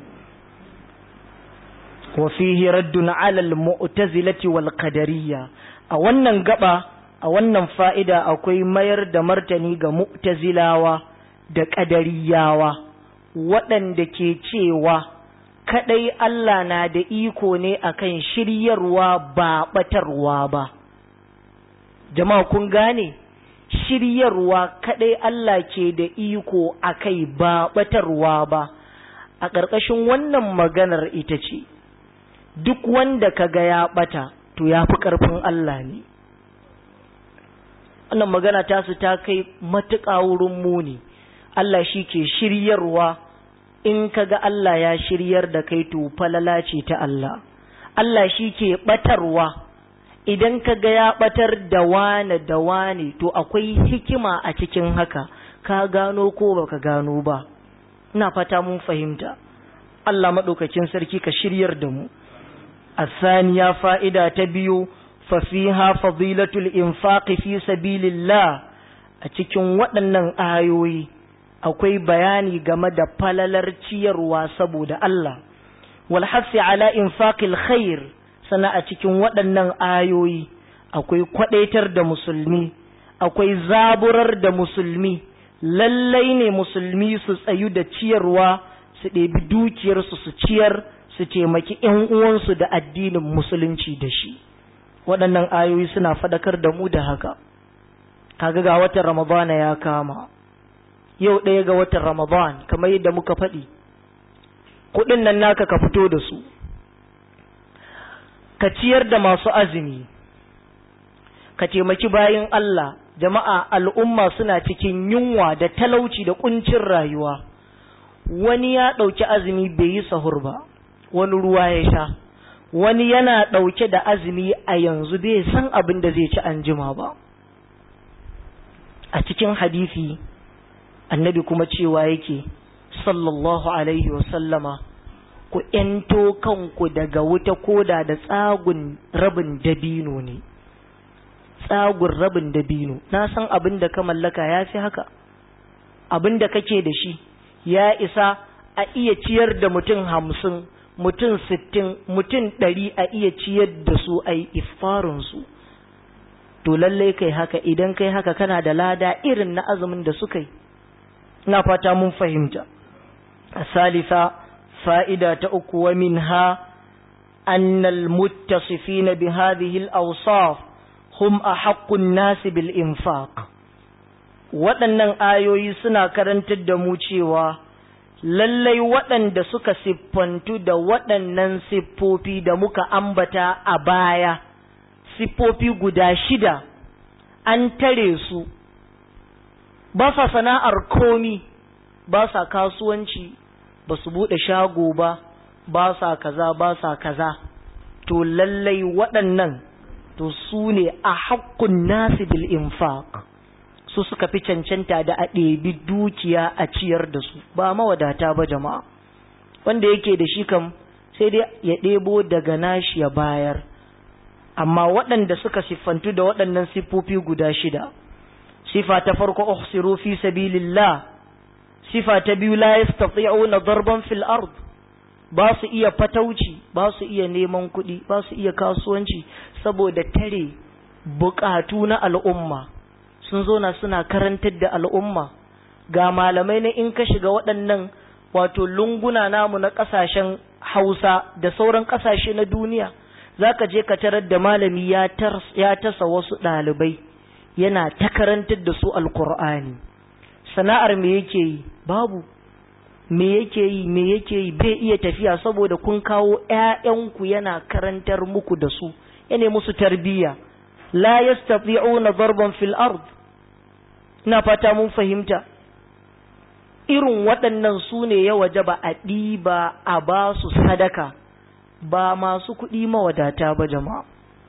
wa fihi raddun ala al-mu'tazilati wal qadariyya a wannan gaba a wannan fa'ida akwai mayar da martani ga mu'tazilawa da qadariyawa waɗanda ke cewa kadai Allah na da iko ne akan shiryarwa ba batarwa ba jama'a kun gane shiryarwa kadai Allah ke da iko akai ba batarwa ba a ƙarƙashin wannan maganar ita ce duk wanda kaga ya bata to ya fi ƙarfin Allah ne wannan magana ta su ta kai matuƙa wurin muni Allah shi ke shiryarwa in kaga Allah ya shiryar da kai to falala ce ta Allah Allah shi ke batarwa idan ka ga ya batar da wane da wane to akwai hikima a cikin haka ka gano ko baka gano ba ina fata mun fahimta Allah maɗaukakin sarki ka shiryar da mu الثانية فائدة تبيو ففيها فضيلة الإنفاق في سبيل الله أتكون waɗannan ayoyi akwai bayani game da falalar ciyarwa saboda Allah wal hasi ala infaqil khair sana a cikin waɗannan ayoyi akwai kwadaitar da musulmi akwai zaburar da musulmi lallai ne musulmi su tsayu da ciyarwa su ɗebi dukiyarsu su ciyar su taimaki ‘yan uwansu da addinin musulunci da shi waɗannan ayoyi suna faɗakar da mu da haka kaga ga watan ramadana ya kama yau ɗaya ga watan ramadan kamar yadda muka faɗi kuɗin nan naka ka fito da su ka ciyar da masu azumi ka taimaki bayan Allah jama'a al'umma suna cikin yunwa da talauci da kuncin rayuwa wani ya ɗauki azumi bai yi sahur ba wani ruwa ya sha wani yana ɗauke da azumi a yanzu bai san abin da zai ci an jima ba a cikin hadisi annabi kuma cewa yake sallallahu alaihi wasallama ku ‘yanto kanku daga wuta koda da tsagun rabin dabino ne’ tsagun rabin dabino na san abin da ka mallaka ya fi haka abin da kake da shi ya isa a iya ciyar da mutum hamsin mutum sittin mutum ɗari a iya ciyar da su a yi iffarinsu to lallai kai haka idan kai haka kana da lada irin na azumin da suka yi na fata mun fahimta a salisa fa'ida ta uku wa min ha annal muttasifina bi hadhihi al-awsaf hum a haƙƙun nasi bil infaq waɗannan ayoyi suna karantar da mu cewa lallai waɗanda suka siffantu da waɗannan siffofi da muka ambata a baya siffofi guda shida an tare su ba sa sana'ar komi ba sa kasuwanci ba su buɗe shago ba ba sa kaza ba sa kaza to lallai waɗannan to su ne a haƙƙun nasi bil infaq su suka fi cancanta da a ɗebi dukiya a ciyar da su ba mawadata ba jama'a wanda yake da shi kam sai dai ya ɗebo daga nashi ya bayar amma waɗanda suka siffantu da waɗannan siffofi guda shida sifa ta farko uhsiru fi sabilillah sifa ta biyu la yastati'una darban fil ard ba su iya fatauci ba su iya neman kuɗi ba su iya kasuwanci saboda tare bukatu na al'umma sun zo na suna karantar da al'umma ga malamai na in ka shiga waɗannan wato lunguna namu na ƙasashen hausa da sauran ƙasashe na duniya za ka je ka tarar da malami ya tasa wasu ɗalibai yana ta karantar da su alkur'ani sana'ar me yake yi babu me yake yi me yake yi bai iya tafiya saboda kun kawo ƴaƴanku yana karantar muku da su yana musu tarbiyya la yastati'una darban fil ard ina fata mun fahimta irin waɗannan su ne ya wajaba a ɗiba a ba su sadaka ba masu kuɗi mawadata ba jama'a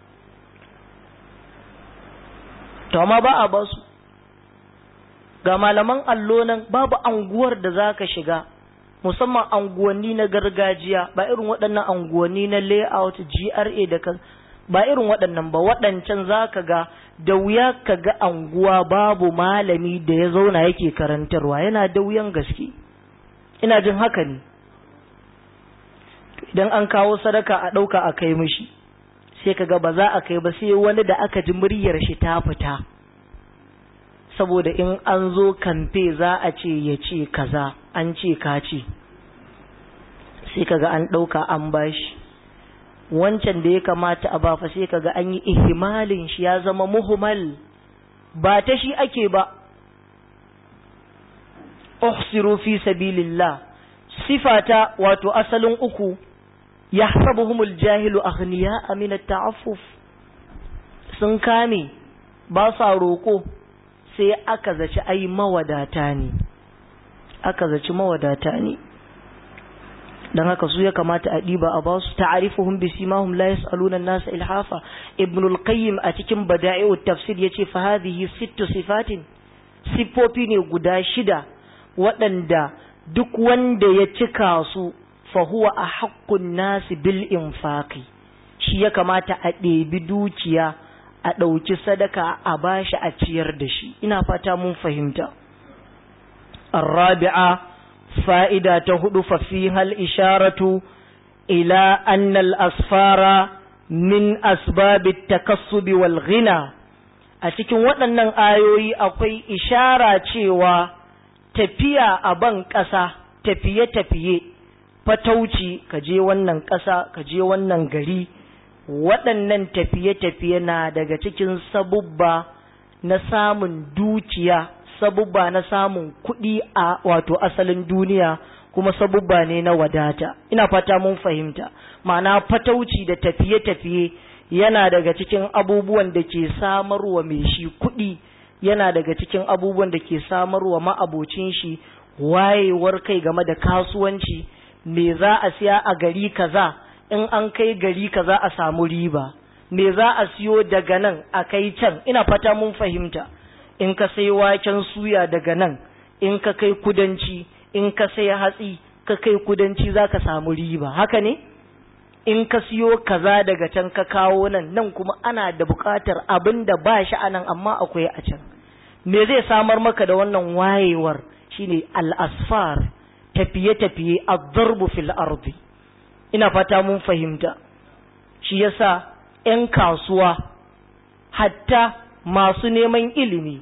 to amma ba a ba su ga malaman allo nan babu anguwar da za ka shiga musamman anguwanni na gargajiya ba irin waɗannan anguwanni na layout GRA da kan ba irin waɗannan ba waɗancan za ka ga da wuya ka ga anguwa babu malami da ya zauna yake karantarwa yana da wuyan gaske ina jin haka ne idan an kawo sadaka a ɗauka a kai mishi sai ka ga ba za a kai ba sai wani da aka ji muryar shi ta fita saboda in an zo kamfe za a ce ya ce kaza an ce ka ce sai kaga an ɗauka an bashi wancan da ya kamata a bafa sai kaga an yi ihimalin shi ya zama muhimmal ba ta shi ake ba uhsiru fi sabilillah sifata wato asalin uku yahsabuhumul jahilu aghniya min at-ta'affuf sun kame ba sa roko sai aka zaci ai mawadata ne aka zaci mawadata ne dan haka su ya kamata a diba a basu ta'arifuhum bisimahum la yas'aluna an-nasa ilhafa ibn al-qayyim a cikin bada'i'ut tafsir yace fa hadhihi sittu sifatin sifofi ne guda shida waɗanda duk wanda ya cika su fa huwa ahaqqun nasi bil infaqi shi ya kamata a ɗebi dukiya a ɗauki sadaka a bashi a ciyar da shi ina fata mun fahimta الرابعة فائدة تهد ففيها الإشارة إلى أن الأسفار من أسباب التكسب والغنى a cikin waɗannan ayoyi akwai ishara cewa tafiya a ban ƙasa tafiye-tafiye fatauci ka je wannan ƙasa ka je wannan gari waɗannan tafiye-tafiye na daga cikin sabubba na samun dukiya sabubba na samun kuɗi a wato asalin duniya kuma sabubba ne na wadata ina fata mun fahimta ma'ana fatauci da tafiye-tafiye yana daga cikin abubuwan da ke samarwa mai shi kuɗi yana daga cikin abubuwan da ke samarwa ma'abocin shi wayewar kai game da kasuwanci me za a siya a gari kaza in an kai gari kaza a samu riba me za a siyo daga nan a kai can ina fata mun fahimta in ka sai waken suya daga nan in ka kai kudanci in ka sai hatsi ka kai kudanci za ka samu riba haka ne in ka siyo kaza daga can ka kawo nan nan kuma ana da buƙatar abin da ba shi a nan amma akwai a can me zai samar maka da wannan wayewar shine al-asfar tafiye-tafiye ad-darbu fil ardi ina fata mun fahimta shi yasa 'yan kasuwa hatta masu neman ilimi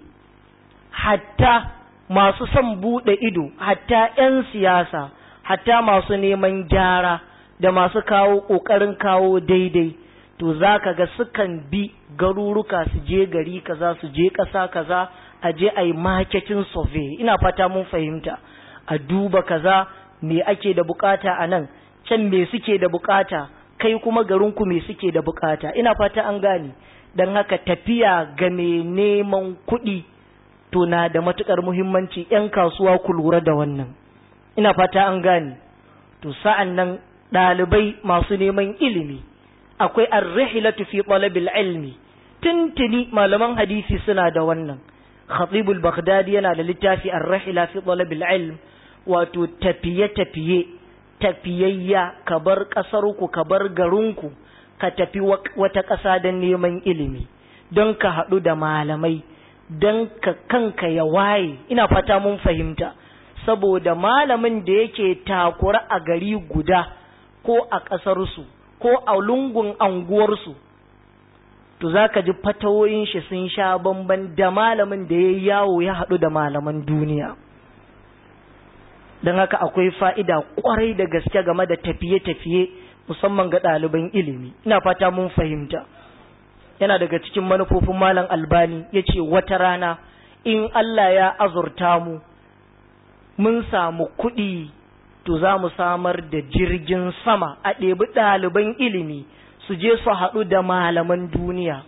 hatta masu son buɗe ido hatta 'yan siyasa hatta masu neman gyara da masu kawo ƙoƙarin kawo daidai to za ka ga sukan bi garuruka su je gari kaza su je ƙasa kaza a je a yi marketing survey ina fata mun fahimta a duba kaza me ake da bukata a nan can me suke da bukata kai kuma garinku me suke da bukata ina fata an gane don haka tafiya ga mai neman kuɗi to na da matukar muhimmanci 'yan kasuwa ku lura da wannan ina fata an gane to sa'an nan ɗalibai masu neman ilimi akwai ar-rihlatu fi talabil ilmi tuntuni malaman hadisi suna da wannan khatibul baghdadi yana da littafi ar-rihla fi talabil ilm wato tafiye-tafiye tafiyayya ka bar ƙasarku ka bar garinku ka tafi wata ƙasa don neman ilimi don ka haɗu da malamai don ka kanka ya waye ina fata mun fahimta saboda malamin da yake takura a gari guda ko a ƙasarsu ko a lungun anguwarsu to za ka ji fatawoyin shi sun sha bamban da malamin da ya yawo ya haɗu da malaman duniya don haka akwai fa'ida kwarai da gaske game da tafiye-tafiye musamman ga ɗaliban ilimi ina fata mun fahimta yana daga cikin manufofin malam albani ya ce wata rana in Allah ya azurta mu mun samu kuɗi to za mu samar da jirgin sama a ɗebi ɗaliban ilimi su je su haɗu da malaman duniya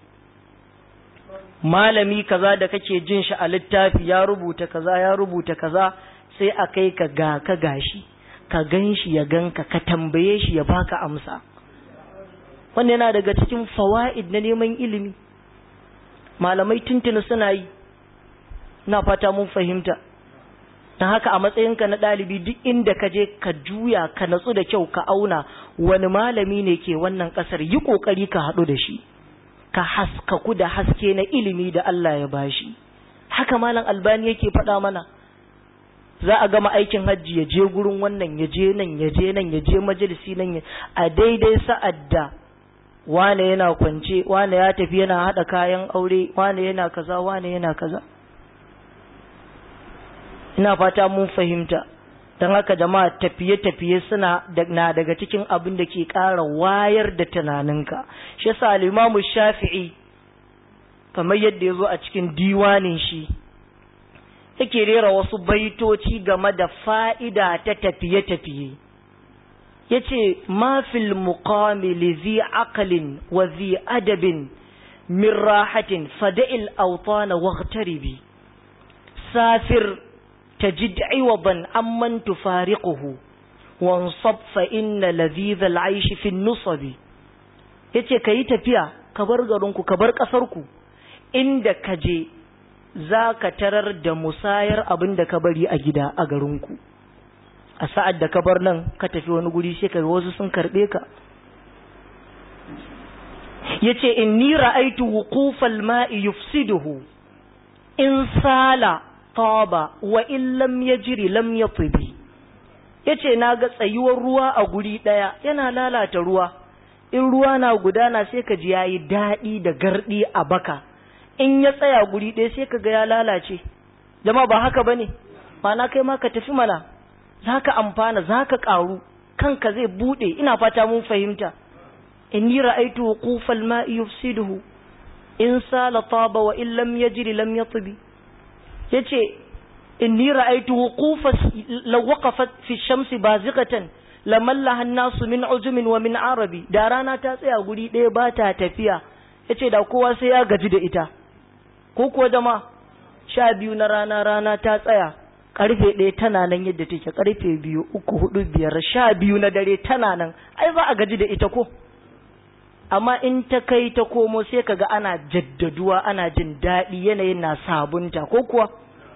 malami kaza da kake jin shi a littafi ya rubuta kaza ya rubuta kaza sai a kai ka ga ka gashi ka gan shi ya ganka ka tambaye shi ya baka amsa wannan yana daga cikin fawa'id na neman ilimi malamai tuntuni suna yi na fata mun fahimta don haka a matsayinka na ɗalibi duk inda ka je ka juya ka natsu da kyau ka auna wani malami ne ke wannan ƙasar yi ƙoƙari ka haɗu da shi ka haskaku da haske na ilimi da Allah ya bashi haka malam albani yake faɗa mana za a gama aikin hajji ya je gurin wannan ya je nan ya je nan ya je majalisi nan a daidai sa'ad da wane yana kwance wane ya tafi yana haɗa kayan aure wane yana kaza wane yana kaza ina fata mun fahimta don haka jama'a tafiye-tafiye suna na daga cikin abin da ke ƙara wayar da tunaninka shi yasa al-imamu shafi'i kamar yadda ya zo a cikin diwanin shi yake rera wasu baitoci game da fa'ida ta tafiye-tafiye ya ce mafil muqami li zi aqalin wa zi adabin min rahatin fada'il autana waqtaribi safir tajid iwadan amman tufariquhu wansab fa inna ladhidha al'aysh fi an-nusabi yace kayi tafiya ka bar garinku ka bar kasarku inda ka je za ka tarar da musayar abin da ka bari a gida a garinku a sa'ad da ka bar nan ka tafi wani guri sai ka wasu sun karɓe ka ya ce in ni ra'aitu wuqufal ma'i yufsiduhu in sala taba wa in lam yajri lam yatibi yace na ga tsayuwar ruwa a guri ɗaya yana lalata ruwa in ruwa na gudana sai ka ji yayi daɗi da gardi a baka in ya tsaya guri ɗaya sai ka ga ya lalace jama ba haka ba ne mana kai ma ka tafi mana za ka amfana za ka ƙaru kanka zai buɗe ina fata mun fahimta inni ra'aitu wuqufal ma'i yufsiduhu in sala taba wa in lam yajri lam yatbi yace inni ra'aitu wuqufa law waqafat fi shamsi baziqatan lamallaha an-nasu min ujumin wa min arabi da rana ta tsaya guri ɗaya ba ta tafiya yace da kowa sai ya gaji da ita ko kuwa jama sha biyu na rana rana ta tsaya karfe ɗaya tana nan yadda take karfe biyu uku hudu biyar sha biyu na dare tana nan ai za a gaji da ita ko amma in ta kai ta komo sai kaga ana jaddaduwa ana jin daɗi yanayin na sabunta ko kuwa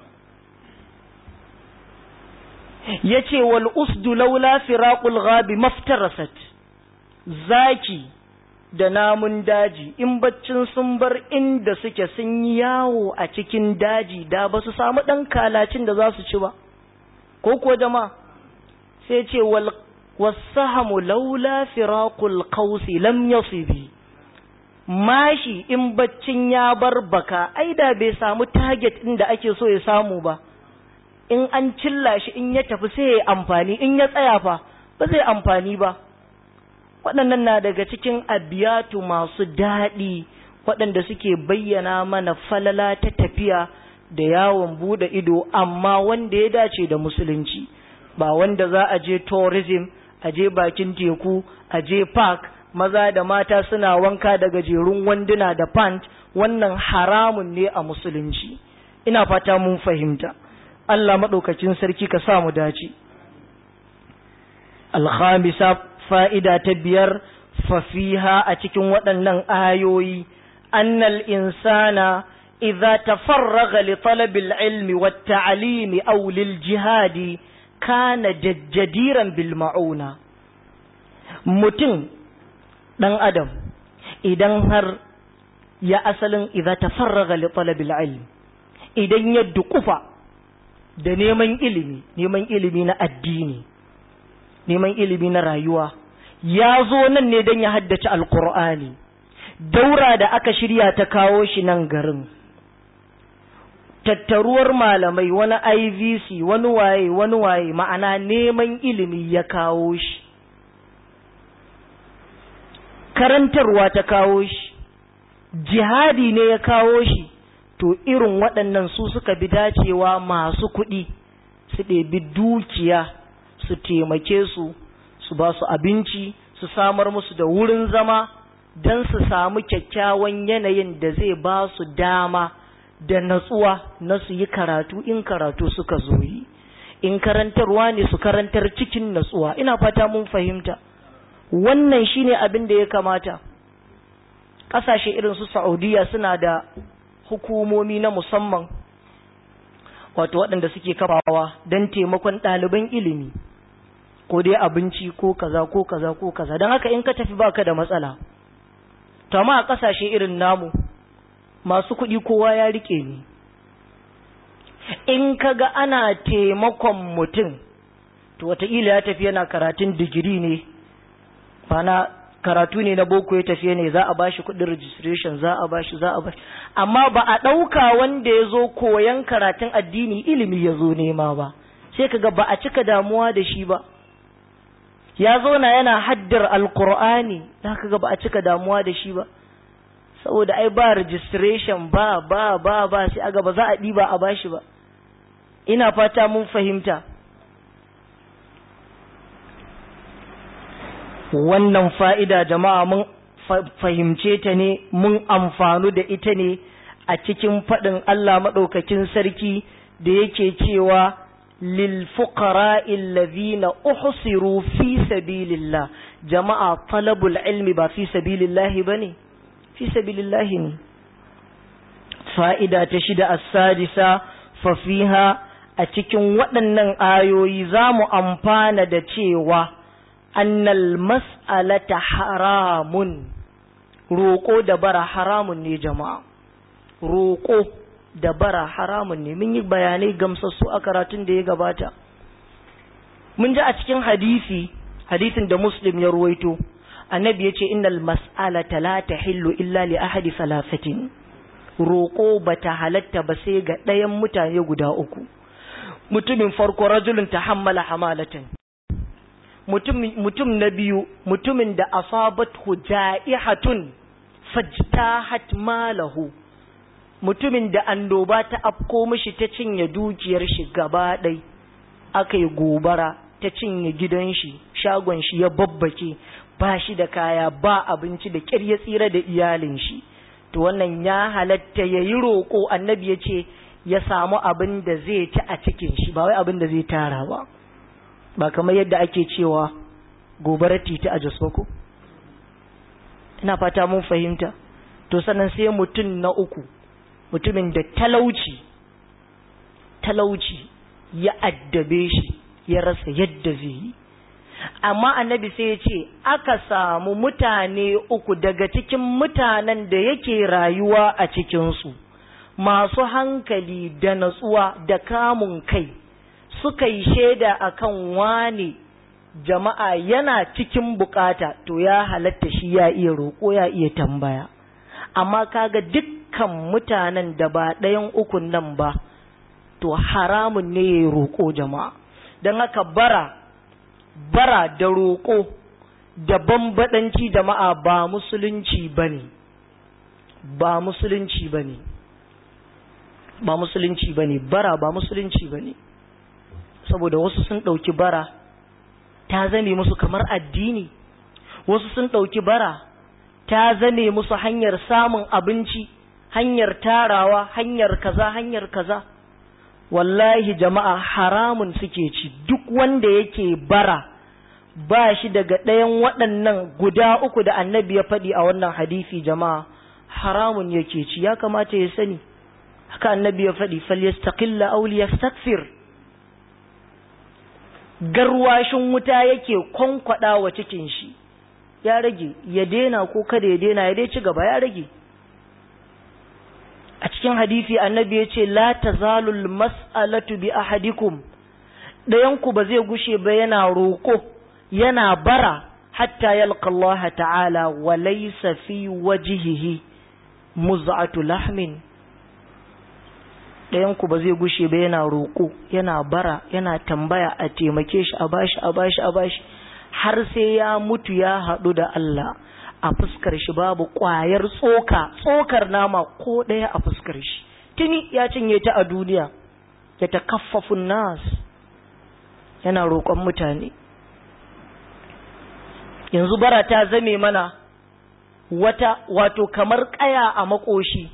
ya ce wal usdu laula firaqul ghabi maftarasat zaki da namun daji in baccin sun bar inda suke sun yi yawo a cikin daji da ba su samu ɗan kalacin da za su ci ba ko kuwa jama sai ce wal wasahamu laula firaqul qausi lam yasibi mashi in baccin ya bar baka ai da bai samu target din da ake so ya samu ba in an cilla shi in ya tafi sai ya amfani in ya tsaya fa ba zai amfani ba waɗannan na daga cikin abiyatu masu daɗi waɗanda suke bayyana mana falala ta tafiya da yawon buɗe ido amma wanda ya dace da musulunci ba wanda za a je tourism a je bakin teku a je park maza da mata suna wanka da gajerun wanduna da pant wannan haramun ne a musulunci ina fata mun fahimta Allah maɗaukacin sarki ka sa mu dace alhamisa fa'ida ta biyar fafiha a cikin waɗannan ayoyi annal insana idza tafarraga li talabil ilmi wat ta'limi aw lil jihadi kana jadiran bil ma'una mutum dan adam idan har ya asalin idza tafarraga li talabil ilm idan ya dukufa da neman ilimi neman ilimi na addini neman ilimi na rayuwa ya zo nan ne don ya haddace alkur'ani daura da aka shirya ta kawo shi nan garin tattaruwar malamai wani ivc wani waye wani waye ma'ana neman ilimi ya kawo shi karantarwa ta kawo shi jihadi ne ya kawo shi to irin waɗannan su suka bi dacewa masu kuɗi su ɗebi dukiya su taimake su su ba su abinci su samar musu da wurin zama don su samu kyakkyawan yanayin da zai ba su dama da natsuwa na su yi karatu in karatu suka zo yi in karantarwa ne su karantar cikin natsuwa ina fata mun fahimta wannan shine abin da ya kamata ƙasashe irin su saudiya suna da hukumomi na musamman wato waɗanda suke kafawa don taimakon ɗaliban ilimi ko dai abinci ko kaza ko kaza ko kaza don haka in ka tafi baka da matsala to amma a ƙasashe irin namu masu kuɗi kowa ya rike ni in ka ga ana taimakon mutum to wataƙila ya tafi yana karatun digiri ne bana karatu ne na boko ya tafiye ne za a bashi kuɗin registration za a bashi za a bashi amma ba a ɗauka wanda ya zo koyan karatun addini ilimi ya zo nema ba sai kaga ba a cika damuwa da shi ba ya zo na yana haddar alkur'ani za ka ga ba a cika damuwa da shi ba saboda ai ba registration ba ba ba ba sai aga ba za a ɗiba a bashi ba ina fata mun fahimta wannan fa'ida jama'a mun fahimce ta ne mun amfanu da ita ne a cikin faɗin Allah maɗaukakin sarki da yake cewa للفقراء الذين أحصروا في سبيل الله جماعة طلب العلم با في سبيل الله بني في سبيل الله ني فائدة تشد السادسة ففيها أتكن waɗannan ayoyi za mu amfana da cewa annal mas'alata haramun roƙo da bara haramun ne jama'a roƙo da bara haramun ne mun yi bayanai gamsassu a karatun da ya gabata mun ji a cikin hadisi hadisin da muslim ya ruwaito annabi ya ce innal mas'alata la tahillu illa li ahadi salasatin roƙo bata halatta ba sai ga ɗayan mutane guda uku mutumin farko rajulun ta hammala hamalatan mutum na biyu mutumin da asabat ja'ihatun fajtahat malahu mutumin da annoba ta afko mishi ta cinye dukiyar shi gaba ɗai aka yi gobara ta cinye gidan shi shagon shi ya babbake ba shi da kaya ba abinci da ƙyar ya tsira da iyalin shi to wannan ya halatta ya yi roƙo annabi ya ce ya samu abin da zai ci a cikin shi ba wai abin da zai tara ba ba kamar yadda ake cewa gobarar titi a jos ko ina fata mun fahimta to sannan sai mutum na uku mutumin da talauci talauci ya addabe shi ya rasa yadda zai yi amma annabi sai ya ce aka samu mutane uku daga cikin mutanen da yake rayuwa a cikinsu masu hankali da natsuwa da kamun kai suka yi shaida akan wane jama'a yana cikin bukata to ya halatta shi ya iya roƙo ya iya tambaya amma kaga dukkan mutanen da ba ɗayan ukun nan ba to haramun ne ya roƙo jama'a don haka bara bara da roƙo da bambaɗanci jama'a ba musulunci ba ne ba musulunci ba ne ba musulunci ba ne bara ba musulunci ba ne saboda wasu sun ɗauki bara ta zame musu kamar addini wasu sun ɗauki bara ta zame musu hanyar samun abinci hanyar tarawa hanyar kaza hanyar kaza wallahi jama'a haramun suke ci duk wanda yake bara ba shi daga ɗayan waɗannan guda uku da annabi ya faɗi a wannan hadisi jama'a haramun yake ci ya kamata ya sani haka annabi ya faɗi falyastaqilla aw liyastakfir garwashin wuta yake kwankwada wa cikin shi ya rage ya dena ko kada ya dena ya dai ci gaba ya rage a cikin hadisi annabi ya ce la tazalul mas'alatu bi ahadikum ɗayanku ba zai gushe ba yana roƙo yana bara hatta yalqa Allah ta'ala wa laysa fi wajhihi muz'atu lahmin ɗayanku ba zai gushe ba yana roƙo yana bara yana tambaya a taimake shi a bashi a bashi a bashi har sai ya mutu ya haɗu da Allah a fuskar shi babu ƙwayar tsoka tsokar nama ko ɗaya a fuskar shi tuni ya cinye ta a duniya ya ta kaffafun nas yana roƙon mutane yanzu bara ta zame mana wata wato kamar ƙaya a makoshi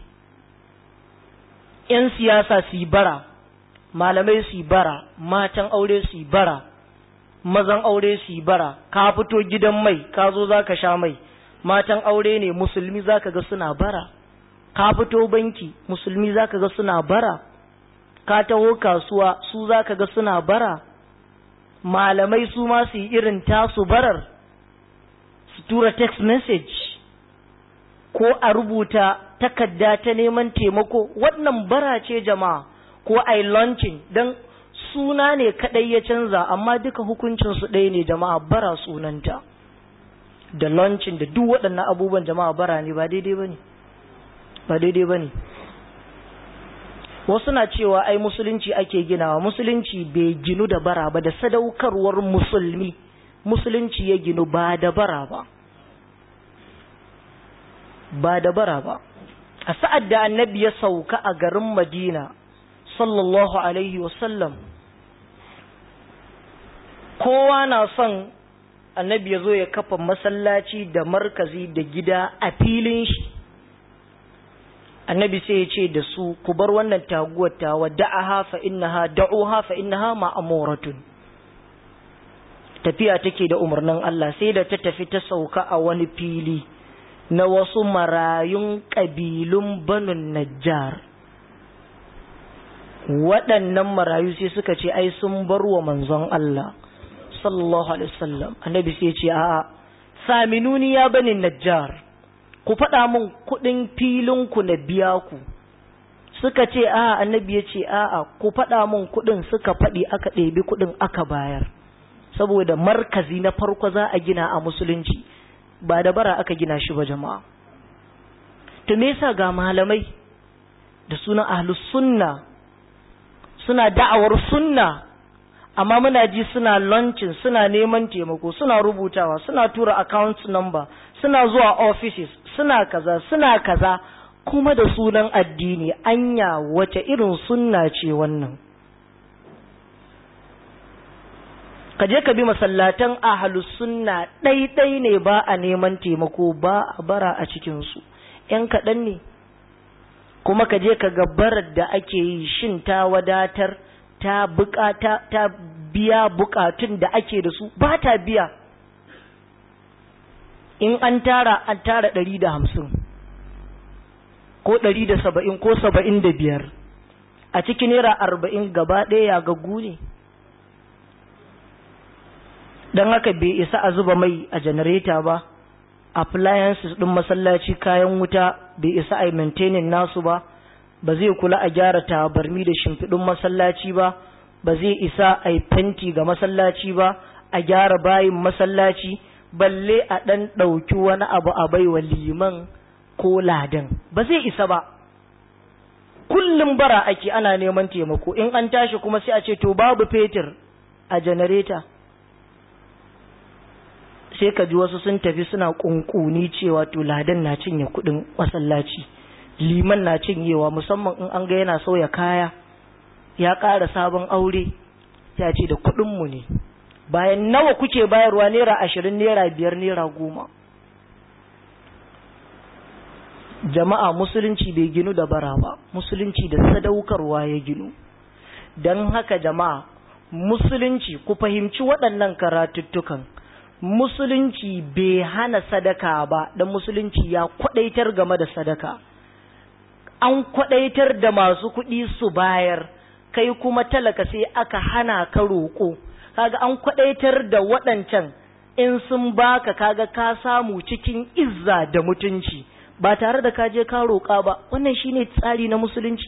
‘yan siyasa su yi bara malamai su yi bara matan aure su yi bara mazan aure su yi bara ka fito gidan mai ka zo za ka sha mai matan aure ne musulmi za ka ga suna bara ka fito banki musulmi za ka ga suna bara ka taho kasuwa su za ka ga suna bara malamai su ma su yi irin tasu barar su tura text message ko a rubuta takarda ta neman taimako wannan bara ce jama'a ko a yi launching don suna ne kadai ya canza amma duka hukuncinsu ɗaya ne jama'a bara sunanta da launching da duk waɗannan abubuwan jama'a bara ne ba daidai ba ne ba daidai ba ne wasu na cewa ai musulunci ake ginawa musulunci bai ginu da bara ba da sadaukarwar musulmi musulunci ya ginu ba da bara ba ba da bara ba a sa'ad da annabi ya sauka a garin madina sallallahu alaihi wasallam kowa na son annabi ya zo ya kafa masallaci da markazi da gida a filin shi annabi sai ya ce da su ku bar wannan taguwar tawa da'aha fa innaha da'uha fa innaha ma'amuratun tafiya take da umarnin Allah sai da ta tafi ta sauka a wani fili na wasu marayun ƙabilun banun najjar waɗannan marayu sai suka ce ai sun bar wa manzon Allah sallallahu alaihi wasallam annabi sai ce a'a saminuni ya bani najjar ku faɗa min kuɗin filin ku na biya ku suka ce a'a annabi ya ce a'a ku faɗa min kuɗin suka faɗi aka ɗebi kuɗin aka bayar saboda markazi na farko za a gina a musulunci ba da bara aka gina shi ba jama'a to me yasa ga malamai da sunan ahlus sunna suna da'awar sunna amma muna ji suna launching suna neman taimako suna rubutawa suna tura account number suna zuwa offices suna kaza suna kaza kuma da sunan addini anya wace irin sunna ce wannan ka je ka bi masallatan ahlus sunna ɗaiɗai ne ba a neman taimako ba a bara a cikinsu ‘yan kaɗan ne kuma ka je ka gabarar da ake yi shin ta wadatar ta bukata ta biya bukatun da ake da su ba ta biya in an tara an tara ɗari da hamsin ko ɗari da saba'in ko saba'in da biyar a cikin naira arba'in gaba ɗaya ya gaggu ne don haka bai isa a zuba mai a janareta ba appliances ɗin masallaci kayan wuta bai isa a maintaining nasu ba ba zai kula a gyara tabarmi da shimfiɗin masallaci ba ba zai isa a yi fenti ga masallaci ba a gyara bayin masallaci balle a ɗan ɗauki wani abu a baiwa liman ko ladan ba zai isa ba kullum bara ake ana neman taimako in an tashi kuma sai a ce to babu fetur a janareta sai ka ji wasu sun tafi suna kunkuni cewa to ladan na cinye kudin masallaci liman na cinyewa musamman in an ga yana sauya kaya ya ƙara sabon aure ya ce da kuɗinmu ne bayan nawa kuke bayarwa naira ashirin naira biyar naira goma jama'a musulunci bai ginu da bara ba musulunci da sadaukarwa ya ginu don haka jama'a musulunci ku fahimci waɗannan karatuttukan musulunci bai hana sadaka ba dan musulunci ya kwadaitar game da sadaka an kwadaitar da masu kuɗi su bayar kai kuma talaka sai aka hana ka roƙo kaga an kwadaitar da waɗancan in sun baka kaga ka samu cikin izza da mutunci ba tare da ka je ka roƙa ba wannan shine tsari na musulunci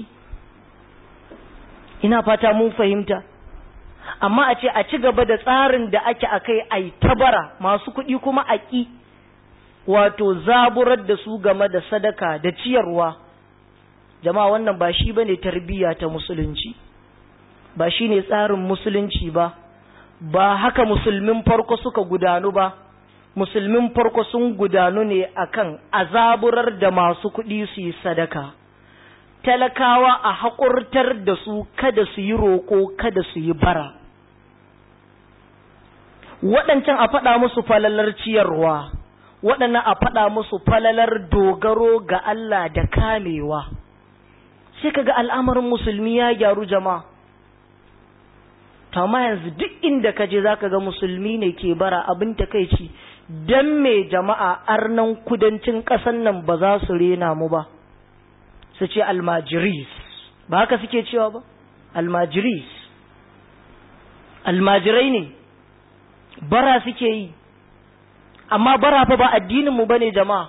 ina fata mun fahimta amma a ce a ci gaba da tsarin da ake a kai a tabara masu kuɗi kuma a ƙi wato zaburar da su game da sadaka da ciyarwa jama'a wannan ba shi bane tarbiyya ta musulunci ba shi ne tsarin musulunci ba ba haka musulmin farko suka gudanu ba musulmin farko sun gudanu ne akan azaburar da masu kuɗi su yi sadaka talakawa a haƙurtar da su kada su yi roƙo kada su yi bara waɗancan a faɗa musu falalar ciyarwa waɗannan a faɗa musu falalar dogaro ga Allah da kamewa sai kaga al'amarin musulmi ya gyaru jama'a amma yanzu duk inda ka je zaka ga musulmi ne ke bara abin takeici dan me jama'a arnan kudancin ƙasan nan ba za su rena mu ba su ce almajiris ba haka suke cewa ba almajiris almajirai ne bara suke yi amma bara fa ba addininmu ba ne jama'a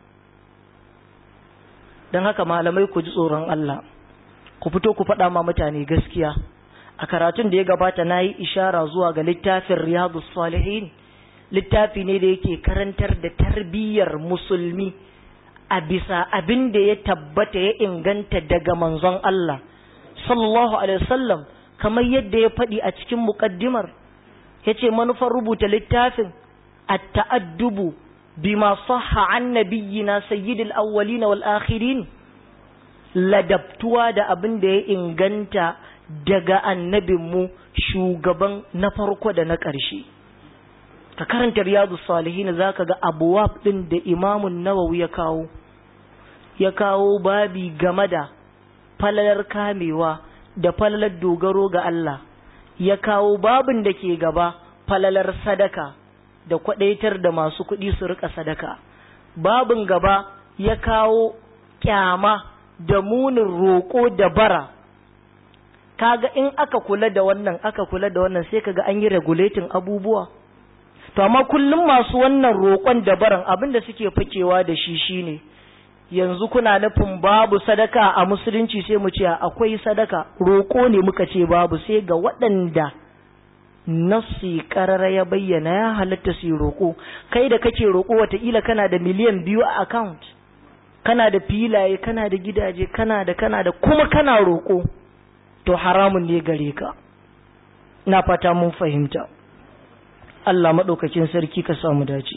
don haka malamai ku ji tsoron Allah ku fito ku faɗa ma mutane gaskiya a karatun da ya gabata na yi ishara zuwa ga littafin riyadu salihin littafi ne da yake karantar da tarbiyyar musulmi a bisa abin da ya tabbata ya inganta daga manzon Allah sallallahu alaihi wasallam kamar yadda ya faɗi a cikin muƙaddimar ya ce manufar rubuta littafin at-ta'addubu bima sahha an nabiyyina sayyidil awwalin wal akhirin ladabtuwa da abin da ya inganta daga annabinmu shugaban na farko da na ƙarshe ka karanta riyadu salihin za ka ga abuwab ɗin da imamun nawawi ya kawo ya kawo babi game da falalar kamewa da falalar dogaro ga Allah ya kawo babin da ke gaba falalar sadaka da kwadaitar da masu kuɗi su rika sadaka babin gaba ya kawo kyama da munin roƙo da bara kaga in aka kula da wannan aka kula da wannan sai kaga an yi regulating abubuwa to amma kullum masu wannan roƙon da baran abin da suke fakewa da shi shine yanzu kuna nufin babu sadaka a musulunci sai mu ce akwai sadaka roƙo ne muka ce babu sai ga waɗanda nafsi karara ya bayyana ya halatta su roƙo kai da kake roƙo wataƙila kana da miliyan biyu a account kana da filaye kana da gidaje kana da kana da kuma kana roƙo to haramun ne gare ka na fata mun fahimta Allah maɗaukakin sarki ka samu dace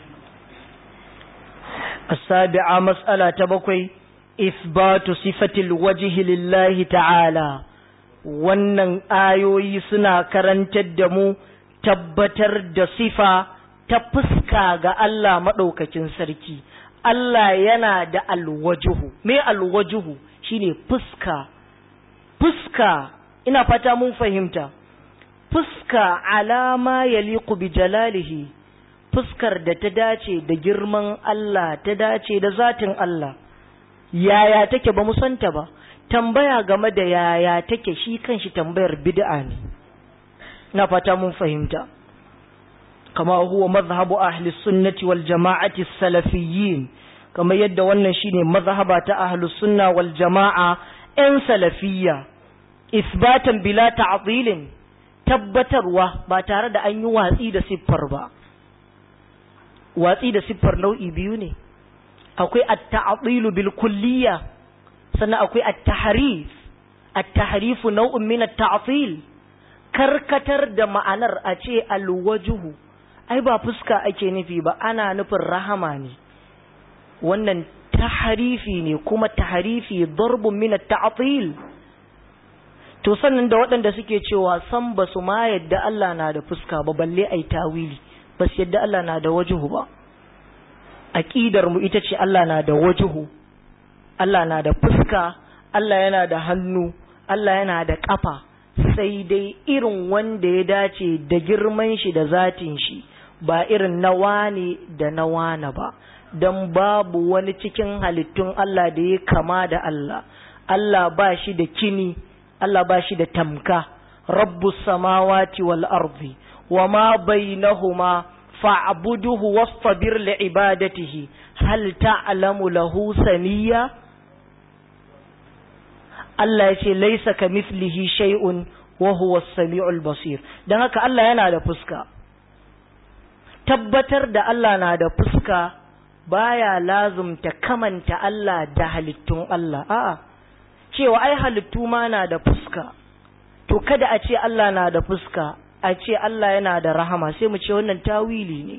السابعة مسألة تبقي إثبات صفة الوجه لله تعالى wannan ayoyi suna karantar da mu tabbatar da sifa ta fuska ga Allah maɗaukakin sarki Allah yana da alwajuhu me alwajuhu shine fuska fuska ina fata mun fahimta fuska alama yaliqu bi jalalihi fuskar da ta dace da girman Allah ta dace da zatin Allah yaya take ba mu santa ba tambaya game da yaya take shi kanshi tambayar bid'a ne na fata mun fahimta kama huwa mazhabu ahli sunnati wal jama'ati salafiyyin kama yadda wannan shine mazhaba ta ahli sunna wal jama'a yan salafiyya isbatan bila ta'dilin tabbatarwa ba tare da an yi watsi da siffar ba watsi da siffar nau'i biyu ne akwai at-ta'dilu bil kulliyya sannan akwai at-tahrif at-tahrifu nau'un min at-ta'til karkatar da ma'anar a ce al-wajhu ai ba fuska ake nufi ba ana nufin rahama ne wannan tahrifi ne kuma tahrifi darbun min at-ta'til to sannan da waɗanda suke cewa san ba su ma yadda Allah na da fuska ba balle ai tawili ba su yadda Allah na da wajuhu ba aqidar mu ita ce Allah na da wajuhu Allah na da fuska Allah yana da hannu Allah yana da kafa sai dai irin wanda ya dace da girman shi da zatin shi ba irin na wane da na wane ba don babu wani cikin halittun Allah da ya kama da Allah Allah ba shi da kini Allah ba shi da tamka rabbus samawati wal ardi wa ma bainahuma fa'buduhu wastabir li ibadatihi hal ta'lamu lahu saniya Allah ya ce laisa kamithlihi shay'un wa huwa as-sami'ul basir dan haka Allah yana da fuska tabbatar da Allah na da fuska baya lazumta kamanta Allah da halittun Allah a'a cewa ai halittu ma na da fuska to kada a ce Allah na da fuska a ce Allah yana da rahama sai mu ce wannan tawili ne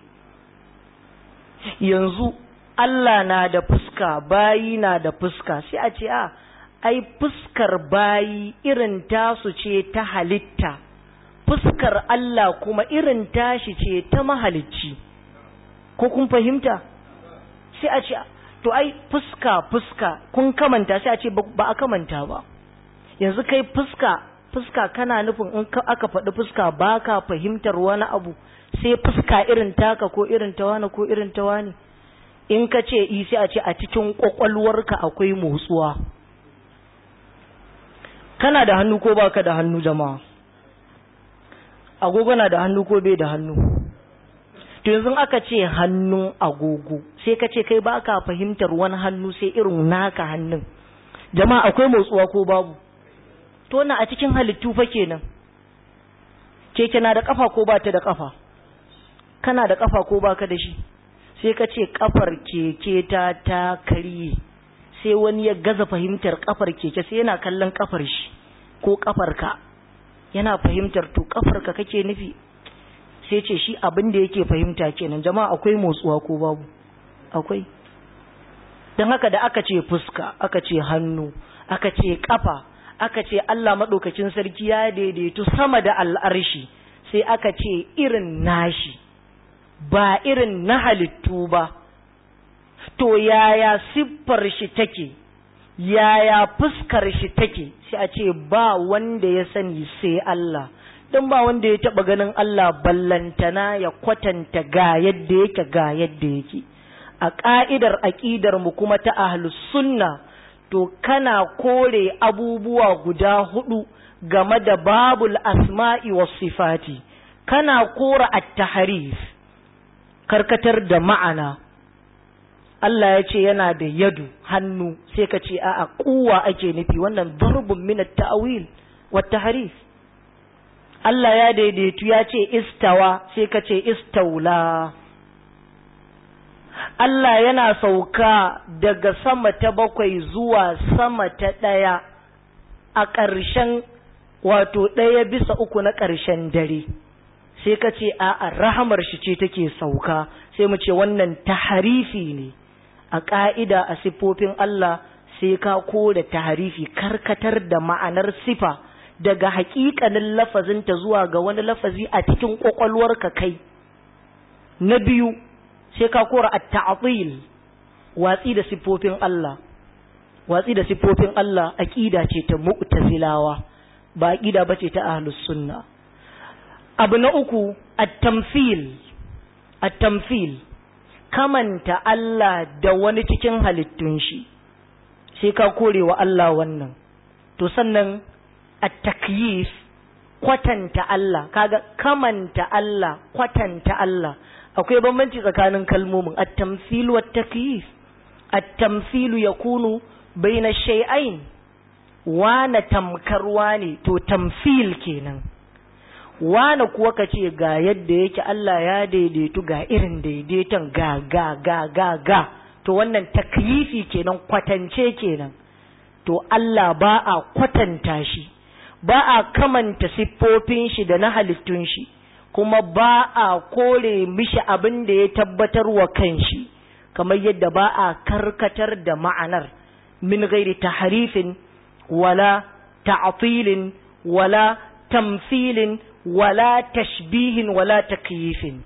yanzu Allah na da fuska bayi na da fuska sai a ce a ai fuskar bayi irin tasu ce ta halitta fuskar Allah kuma irin tashi ce ta mahalicci ko kun fahimta sai a ce to ai fuska fuska kun kamanta sai a ce ba a kamanta ba yanzu kai fuska fuska kana nufin in aka faɗi fuska ba ka fahimtar wani abu sai fuska irin taka ko irin ta wani ko irin ta wani in ka ce i sai a ce a cikin kwakwalwarka akwai motsuwa kana da hannu ko baka da hannu jama'a agogo na da hannu ko bai da hannu to yanzu aka ce hannun agogo sai ka ce kai baka fahimtar wani hannu sai irin naka hannun jama'a akwai motsuwa ko babu to na a cikin halittu fa kenan keke na da kafa ko ba ta da kafa kana da kafa ko baka da shi sai ka ce kafar keke ta ta karye sai wani ya gaza fahimtar kafar keke sai yana kallon kafar shi ko kafar ka yana fahimtar to kafar ka kake nufi sai ce shi abin da yake fahimta kenan jama'a akwai motsuwa ko babu akwai don haka da aka ce fuska aka ce hannu aka ce kafa aka ce Allah maɗaukacin sarki ya daidaitu sama da al'arshi sai aka ce irin nashi ba irin na halittu ba to yaya siffar shi take yaya fuskar shi take sai a ce ba wanda ya sani sai Allah don ba wanda ya taɓa ganin Allah ballantana ya kwatanta ga yadda yake ga yadda yake a ƙa'idar aƙidar mu kuma ta ahlus sunna to kana kore abubuwa guda hudu game da babul asma'i was sifati kana kora at-tahrif karkatar da ma'ana Allah ya ce yana da yadu hannu sai ka ce a'a kuwa ake nufi wannan darbun min at-ta'wil wat tahrif Allah ya daidaitu ya ce istawa sai ka ce istaula Allah yana sauka daga sama ta bakwai zuwa sama ta ɗaya a ƙarshen wato ɗaya bisa uku na ƙarshen dare sai ka ce a rahamar shi ce take sauka sai mu ce wannan taharifi ne a ƙa'ida a siffofin Allah sai ka kore taharifi karkatar da ma'anar sifa daga haƙiƙanin lafazinta zuwa ga wani lafazi a cikin ƙwaƙwalwarka kai na biyu sai ka kora at-ta'til watsi da siffofin Allah watsi da siffofin Allah aqida ce ta mu'tazilawa ba aqida bace ta ahlus sunna abu na uku at-tamthil at-tamthil kamanta Allah da wani cikin halittun shi sai ka kore wa Allah wannan to sannan at-takyif kwatanta Allah kaga kamanta Allah kwatanta Allah akwai bambanci tsakanin kalmomin at-tamthil wa at-takyif at-tamthil yakunu baina shay'ain wana tamkarwa ne to tamthil kenan wana kuwa kace ga yadda yake Allah ya daidaitu ga irin daidaiton ga ga ga ga ga to wannan takyifi kenan kwatance kenan to Allah ba a kwatanta shi ba a kamanta siffofin shi da na halittun shi kuma ba a kore mishi abin da ya tabbatar wa kanshi kamar yadda ba a karkatar da ma'anar min gairi taharifin wala ta'atilin wala tamthilin wala tashbihin wala takyifin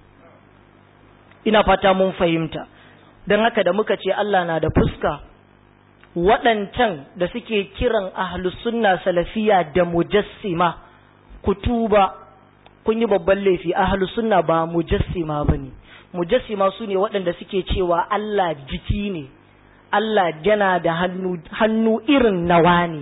ina fata mun fahimta don haka da muka ce Allah na da fuska waɗancan da suke kiran ahlus sunna salafiya da mujassima kutuba kun yi babban laifi ahlus sunna ba mujassima bane mujassima su ne waɗanda suke cewa Allah jiki ne Allah yana da hannu hannu irin nawa ne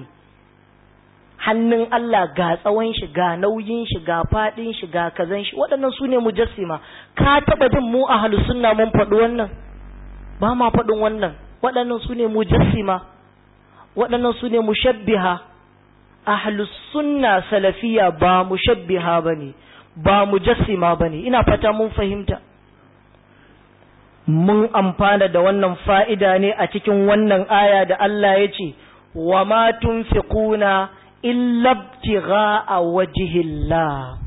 hannun Allah ga tsawon shi ga nauyin shi ga faɗin shi ga kazan shi waɗannan su ne mujassima ka taɓa jin mu ahlus sunna mun faɗi wannan ba ma faɗin wannan waɗannan su ne mujassima waɗannan su ne mushabbiha ahlus sunna salafiya ba mushabbiha bane ba mujassima bane ina fata mun fahimta mun amfana da wannan fa'ida ne a cikin wannan aya da Allah ya ce wa ma tunfiquna illa ibtigha'a wajhillah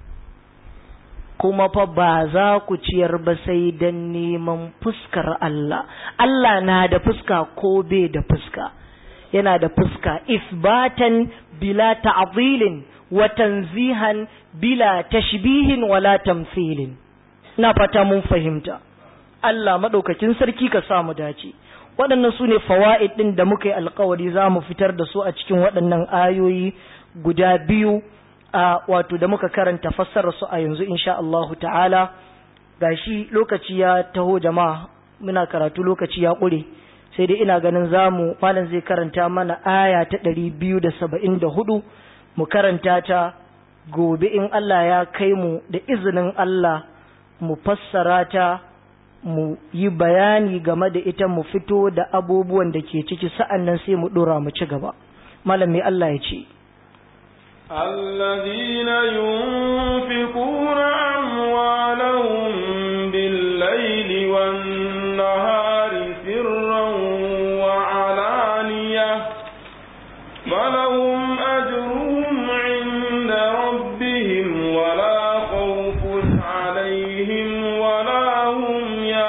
kuma fa ba za ku ciyar ba sai don neman fuskar Allah. Allah na da fuska ko bai da fuska, yana da fuska isbatan bila ta'zilin wa tanzihan bila tashbihin wala tamthilin. Na fata mun fahimta. Allah maɗaukakin sarki ka samu dace. Waɗannan su ne fawa'id ɗin da muka yi alkawari za mu fitar da su a cikin waɗannan ayoyi guda biyu. a wato da muka karanta fassara su a yanzu insha Allahu ta'ala gashi lokaci ya taho jama'a muna karatu lokaci ya ƙure sai dai ina ganin zamu malam zai karanta mana aya ta ɗari biyu da saba'in da hudu mu karanta ta gobe in Allah ya kai mu da izinin Allah mu fassara ta mu yi bayani game da ita mu fito da abubuwan da ke ciki sa'an nan sai mu ɗora mu ci gaba malam mai Allah ya ce الذين ينفقون أموالهم بالليل والنهار سرا وعلانية فلهم أجرهم عند ربهم ولا خوف عليهم ولا هم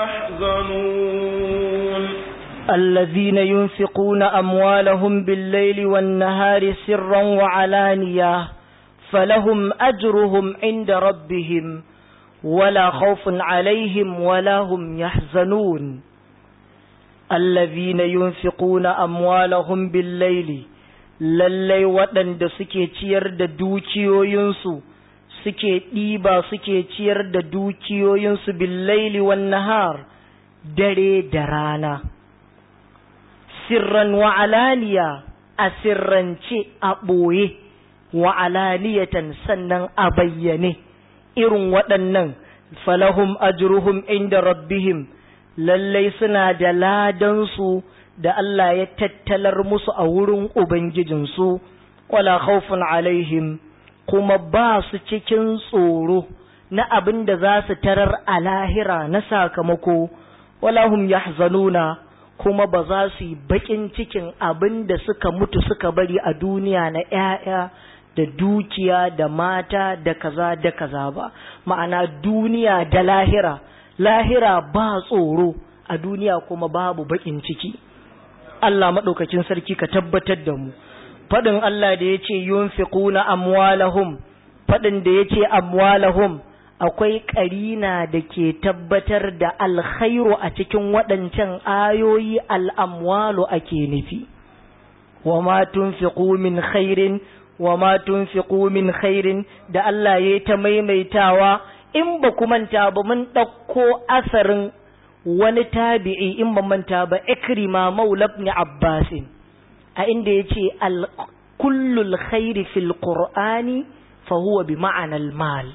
يحزنون الذين ينفقون أموالهم بالليل والنهار سرا وعلانية فلهم أجرهم عند ربهم ولا خوف عليهم ولا هم يحزنون الذين ينفقون أموالهم بالليل lallai waɗanda suke ciyar da dukiyoyinsu suke ɗiba suke ciyar da dukiyoyinsu billaili wan nahar dare da rana sirran wa alaniya a sirrance a ɓoye wa alaniyatan sannan a bayyane irin waɗannan falahum ajruhum inda rabbihim lallai suna da ladansu da Allah ya tattalar musu a wurin Ubangijinsu wala khawfun alaihim kuma ba su cikin tsoro na abin da za su tarar a lahira na sakamako wala hum yahzanuna kuma ba za su yi bakin cikin abin da suka mutu suka bari a duniya na ‘ya'ya da dukiya da mata da kaza da kaza ba ma'ana duniya da lahira lahira ba tsoro a duniya kuma babu bakin ciki Allah maɗaukakin sarki ka tabbatar da mu faɗin Allah da ya ce yunfiquna amwalahum faɗin da ya ce amwalahum akwai ƙarina da ke tabbatar da alkhairu a cikin waɗancan ayoyi al'amwalu ake nufi wa ma tunfiqu min khairin wa ma tunfiqu min khairin da Allah ya ta maimaitawa in ba ku manta ba mun ɗauko asarin wani tabi'i in ba manta ba ikrima maula ibn abbasin a inda ya ce kullul khairi fil qur'ani fa huwa bi ma'anal mal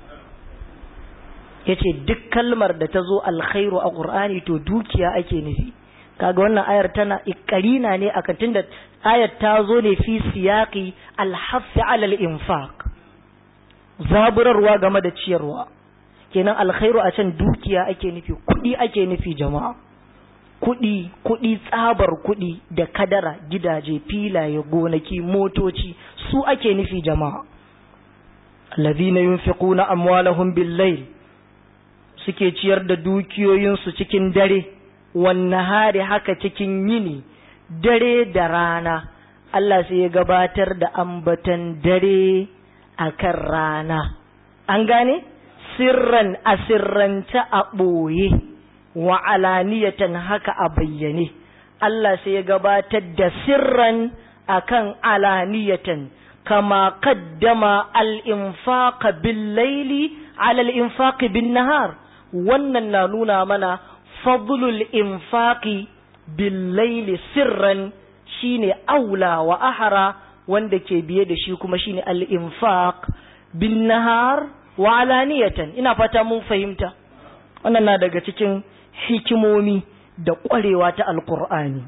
ya ce duk kalmar da ta zo alkhairu a ƙur'ani to dukiya ake nufi kaga wannan ayar tana ikarina ne akan tunda ayar ta zo ne fi siyaqi alhaffi alal infaq zaburarwa game da ciyarwa kenan alkhairu a can dukiya ake nufi kuɗi ake nufi jama'a kuɗi kuɗi tsabar kuɗi da kadara gidaje filaye gonaki motoci su ake nufi jama'a الذين ينفقون أموالهم بالليل suke ciyar da dukiyoyinsu cikin dare hari haka cikin yini dare da rana Allah sai ya gabatar da ambatan dare akan rana an gane sirran a sirrance a ɓoye wa alaniyatan haka a bayyane Allah sai ya gabatar da sirran akan alaniyatan kama kaddama al-infaqa bil-laili ala al-infaqi bin-nahar wannan na nuna mana fadlul infaqi bil-laili sirran shine aula wa ahara wanda ke biye da shi kuma shine al-infaq bin-nahar wa alaniyatan ina fata mun fahimta wannan na daga cikin hikimomi da ƙwarewa ta alqur'ani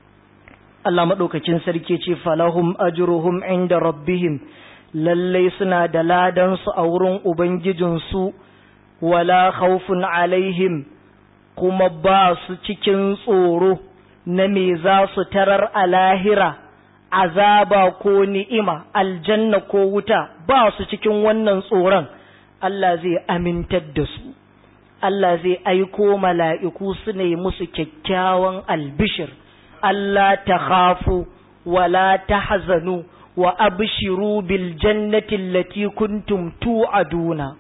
Allah maɗaukakin sarki ce falahum ajruhum inda rabbihim lallai suna da ladansu a wurin Ubangijinsu wala khawfun alaihim kuma ba su cikin tsoro na me za su tarar a lahira azaba ko ni'ima aljanna ko wuta ba su cikin wannan tsoron Allah zai amintar da su Allah zai aiko mala'iku su ne musu kyakkyawan albishir Allah ta khafu wala ta hazanu wa abshiru bil jannati allati kuntum tu'aduna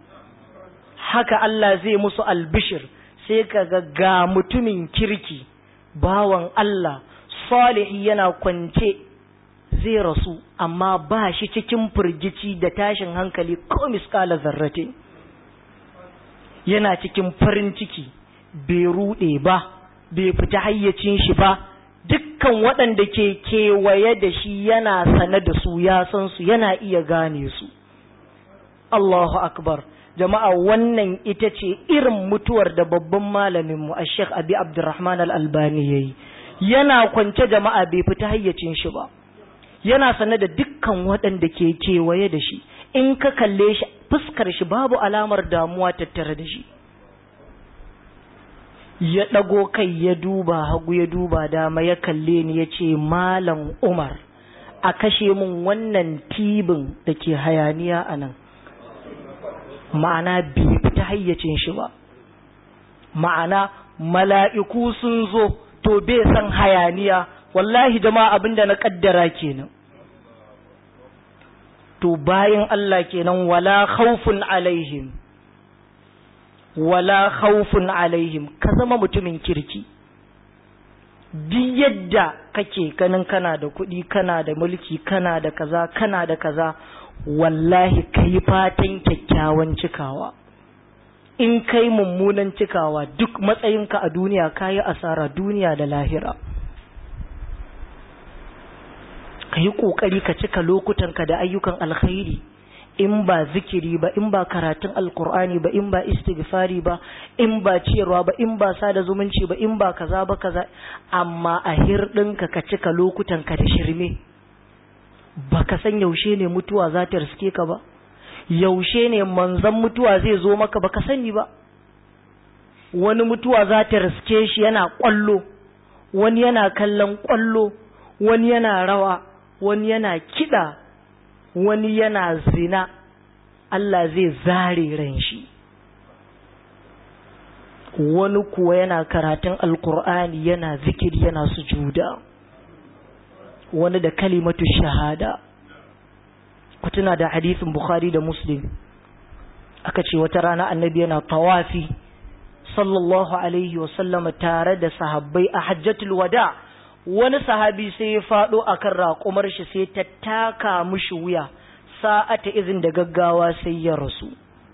haka Allah zai musu albishir sai kaga ga mutumin kirki bawan Allah salihi yana kwance zai rasu amma ba shi cikin firgici da tashin hankali ko miskala zarrate yana cikin farin ciki bai rude ba bai fita hayyacin shi ba dukkan waɗanda ke kewaye da shi yana sane da su ya san su yana iya gane su Allahu akbar jama'a wannan ita ce irin mutuwar da babban malaminmu a Sheikh Abi Abdurrahman Al-Albani yayi yana kwance jama'a bai fita hayyacin shi ba yana sane da dukkan waɗanda ke kewaye da shi in ka kalle shi fuskar shi babu alamar damuwa tattare da shi ya ɗago kai ya duba hagu ya duba dama ya kalle ni ya ce malam umar a kashe min wannan tibin da ke hayaniya a nan ma'ana bai fita hayyacin shi ba ma'ana mala'iku sun zo to bai san hayaniya wallahi jama'a abinda na kaddara kenan to bayan Allah kenan wala khawfun alaihim wala khawfun alaihim ka zama mutumin kirki duk yadda kake ganin kana da kuɗi kana da mulki kana da kaza kana da kaza wallahi kai fatan kyakkyawan cikawa in kai mummunan cikawa duk matsayinka a duniya kayi asara duniya da lahira ka yi ƙoƙari ka cika lokutanka da ayyukan alkhairi in ba zikiri ba in ba karatun alkur'ani ba in ba istighfari ba in ba ciyarwa ba in ba sada zumunci ba in ba kaza ba kaza amma a hirɗinka ka cika lokutanka da shirme ba ka san yaushe ne mutuwa za ta riske ka ba yaushe ne manzan mutuwa zai zo maka ba ka sani ba wani mutuwa za ta riske shi yana ƙwallo wani yana kallon ƙwallo wani yana rawa wani yana kiɗa wani yana zina Allah zai zare ran shi wani kuwa yana karatun alkur'ani yana zikiri yana sujuda wani da kalimatu shahada ku tuna da hadisin bukhari da muslim aka ce wata rana annabi yana tawafi sallallahu alaihi wasallama tare da sahabbai a hajjatul wada wani sahabi sai ya faɗo akan raƙumar shi sai ta taka mushi wuya sa'ata izin da gaggawa sai ya rasu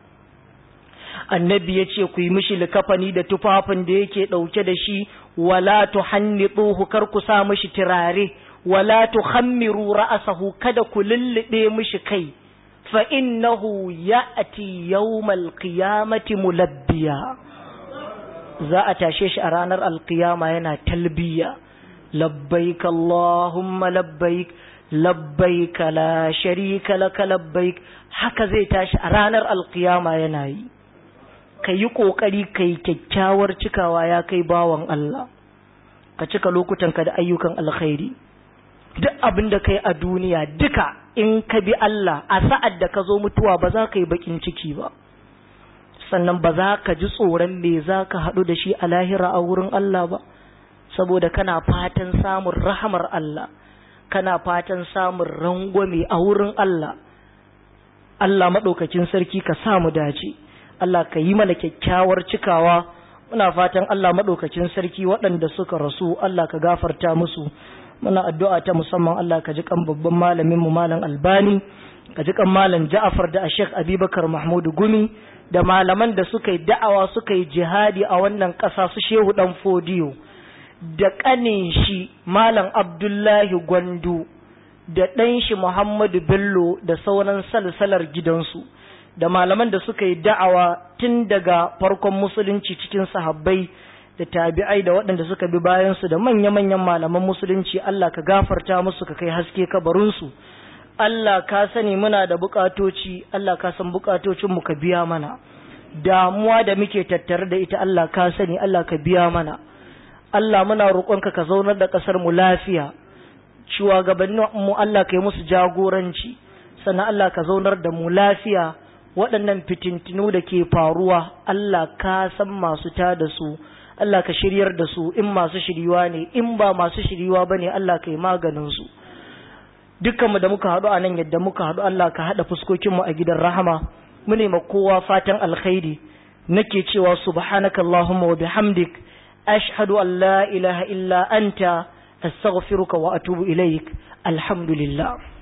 annabi ya ce ku yi mishi likafani da tufafin da yake ɗauke da shi wala tu hannituhu kar ku sa mishi turare wala tu khammiru ra'asahu kada ku lullube mishi kai fa innahu ya'ti yawmal qiyamati mulabbiya za a tashe shi a ranar alqiyama yana talbiya labbaik allahumma labbaik labbaik la sharika laka labbaik haka zai tashi a ranar alqiyama yana yi ka yi ƙoƙari ka yi kyakkyawar cikawa ya kai bawan Allah ka cika lokutanka da ayyukan alkhairi duk abin da ka yi a duniya duka in ka bi Allah a sa'ad da ka zo mutuwa ba za ka yi baƙin ciki ba sannan ba za ka ji tsoron me za ka haɗu da shi a lahira a wurin Allah ba saboda kana fatan samun rahamar Allah kana fatan samun rangwame a wurin Allah Allah maɗaukakin sarki ka samu dace Allah ka yi mana kyakkyawar cikawa muna fatan Allah maɗaukacin sarki waɗanda suka rasu Allah ka gafarta musu muna addu'a ta musamman Allah ka ji kan babban malamin mu malam Albani ka ji kan malam Ja'far da Sheikh Abubakar Mahmud Gumi da malaman da suka yi da'awa suka yi jihadi a wannan ƙasa su Shehu Dan Fodiyo da ƙanin shi malam Abdullahi Gwandu da ɗan shi Muhammadu Bello da sauran salsalar gidansu da malaman da suka yi da'awa tun daga farkon musulunci cikin sahabbai da tabi'ai da waɗanda suka bi bayansu da manya-manyan malaman musulunci Allah ka gafarta musu ka kai haske kabarinsu Allah ka sani muna da bukatoci Allah ka san bukatocinmu ka biya mana damuwa da muke tattare da ita Allah ka sani Allah ka biya mana Allah muna roƙonka ka zaunar da ƙasar mu lafiya shugabannin mu Allah ka yi musu jagoranci sannan Allah ka zaunar da mu lafiya waɗannan fitintinu da ke faruwa Allah ka san masu ta da su Allah ka shiryar da su in masu shiriwa ne in ba masu shiriwa ba ne Allah ka yi maganinsu dukkanmu da muka haɗu a nan yadda muka haɗu Allah ka haɗa fuskokinmu a gidan rahama mu ma kowa fatan alkhairi nake cewa subhanaka Allahumma wa bihamdik ashhadu an la ilaha illa anta astaghfiruka wa atubu ilaik alhamdulillah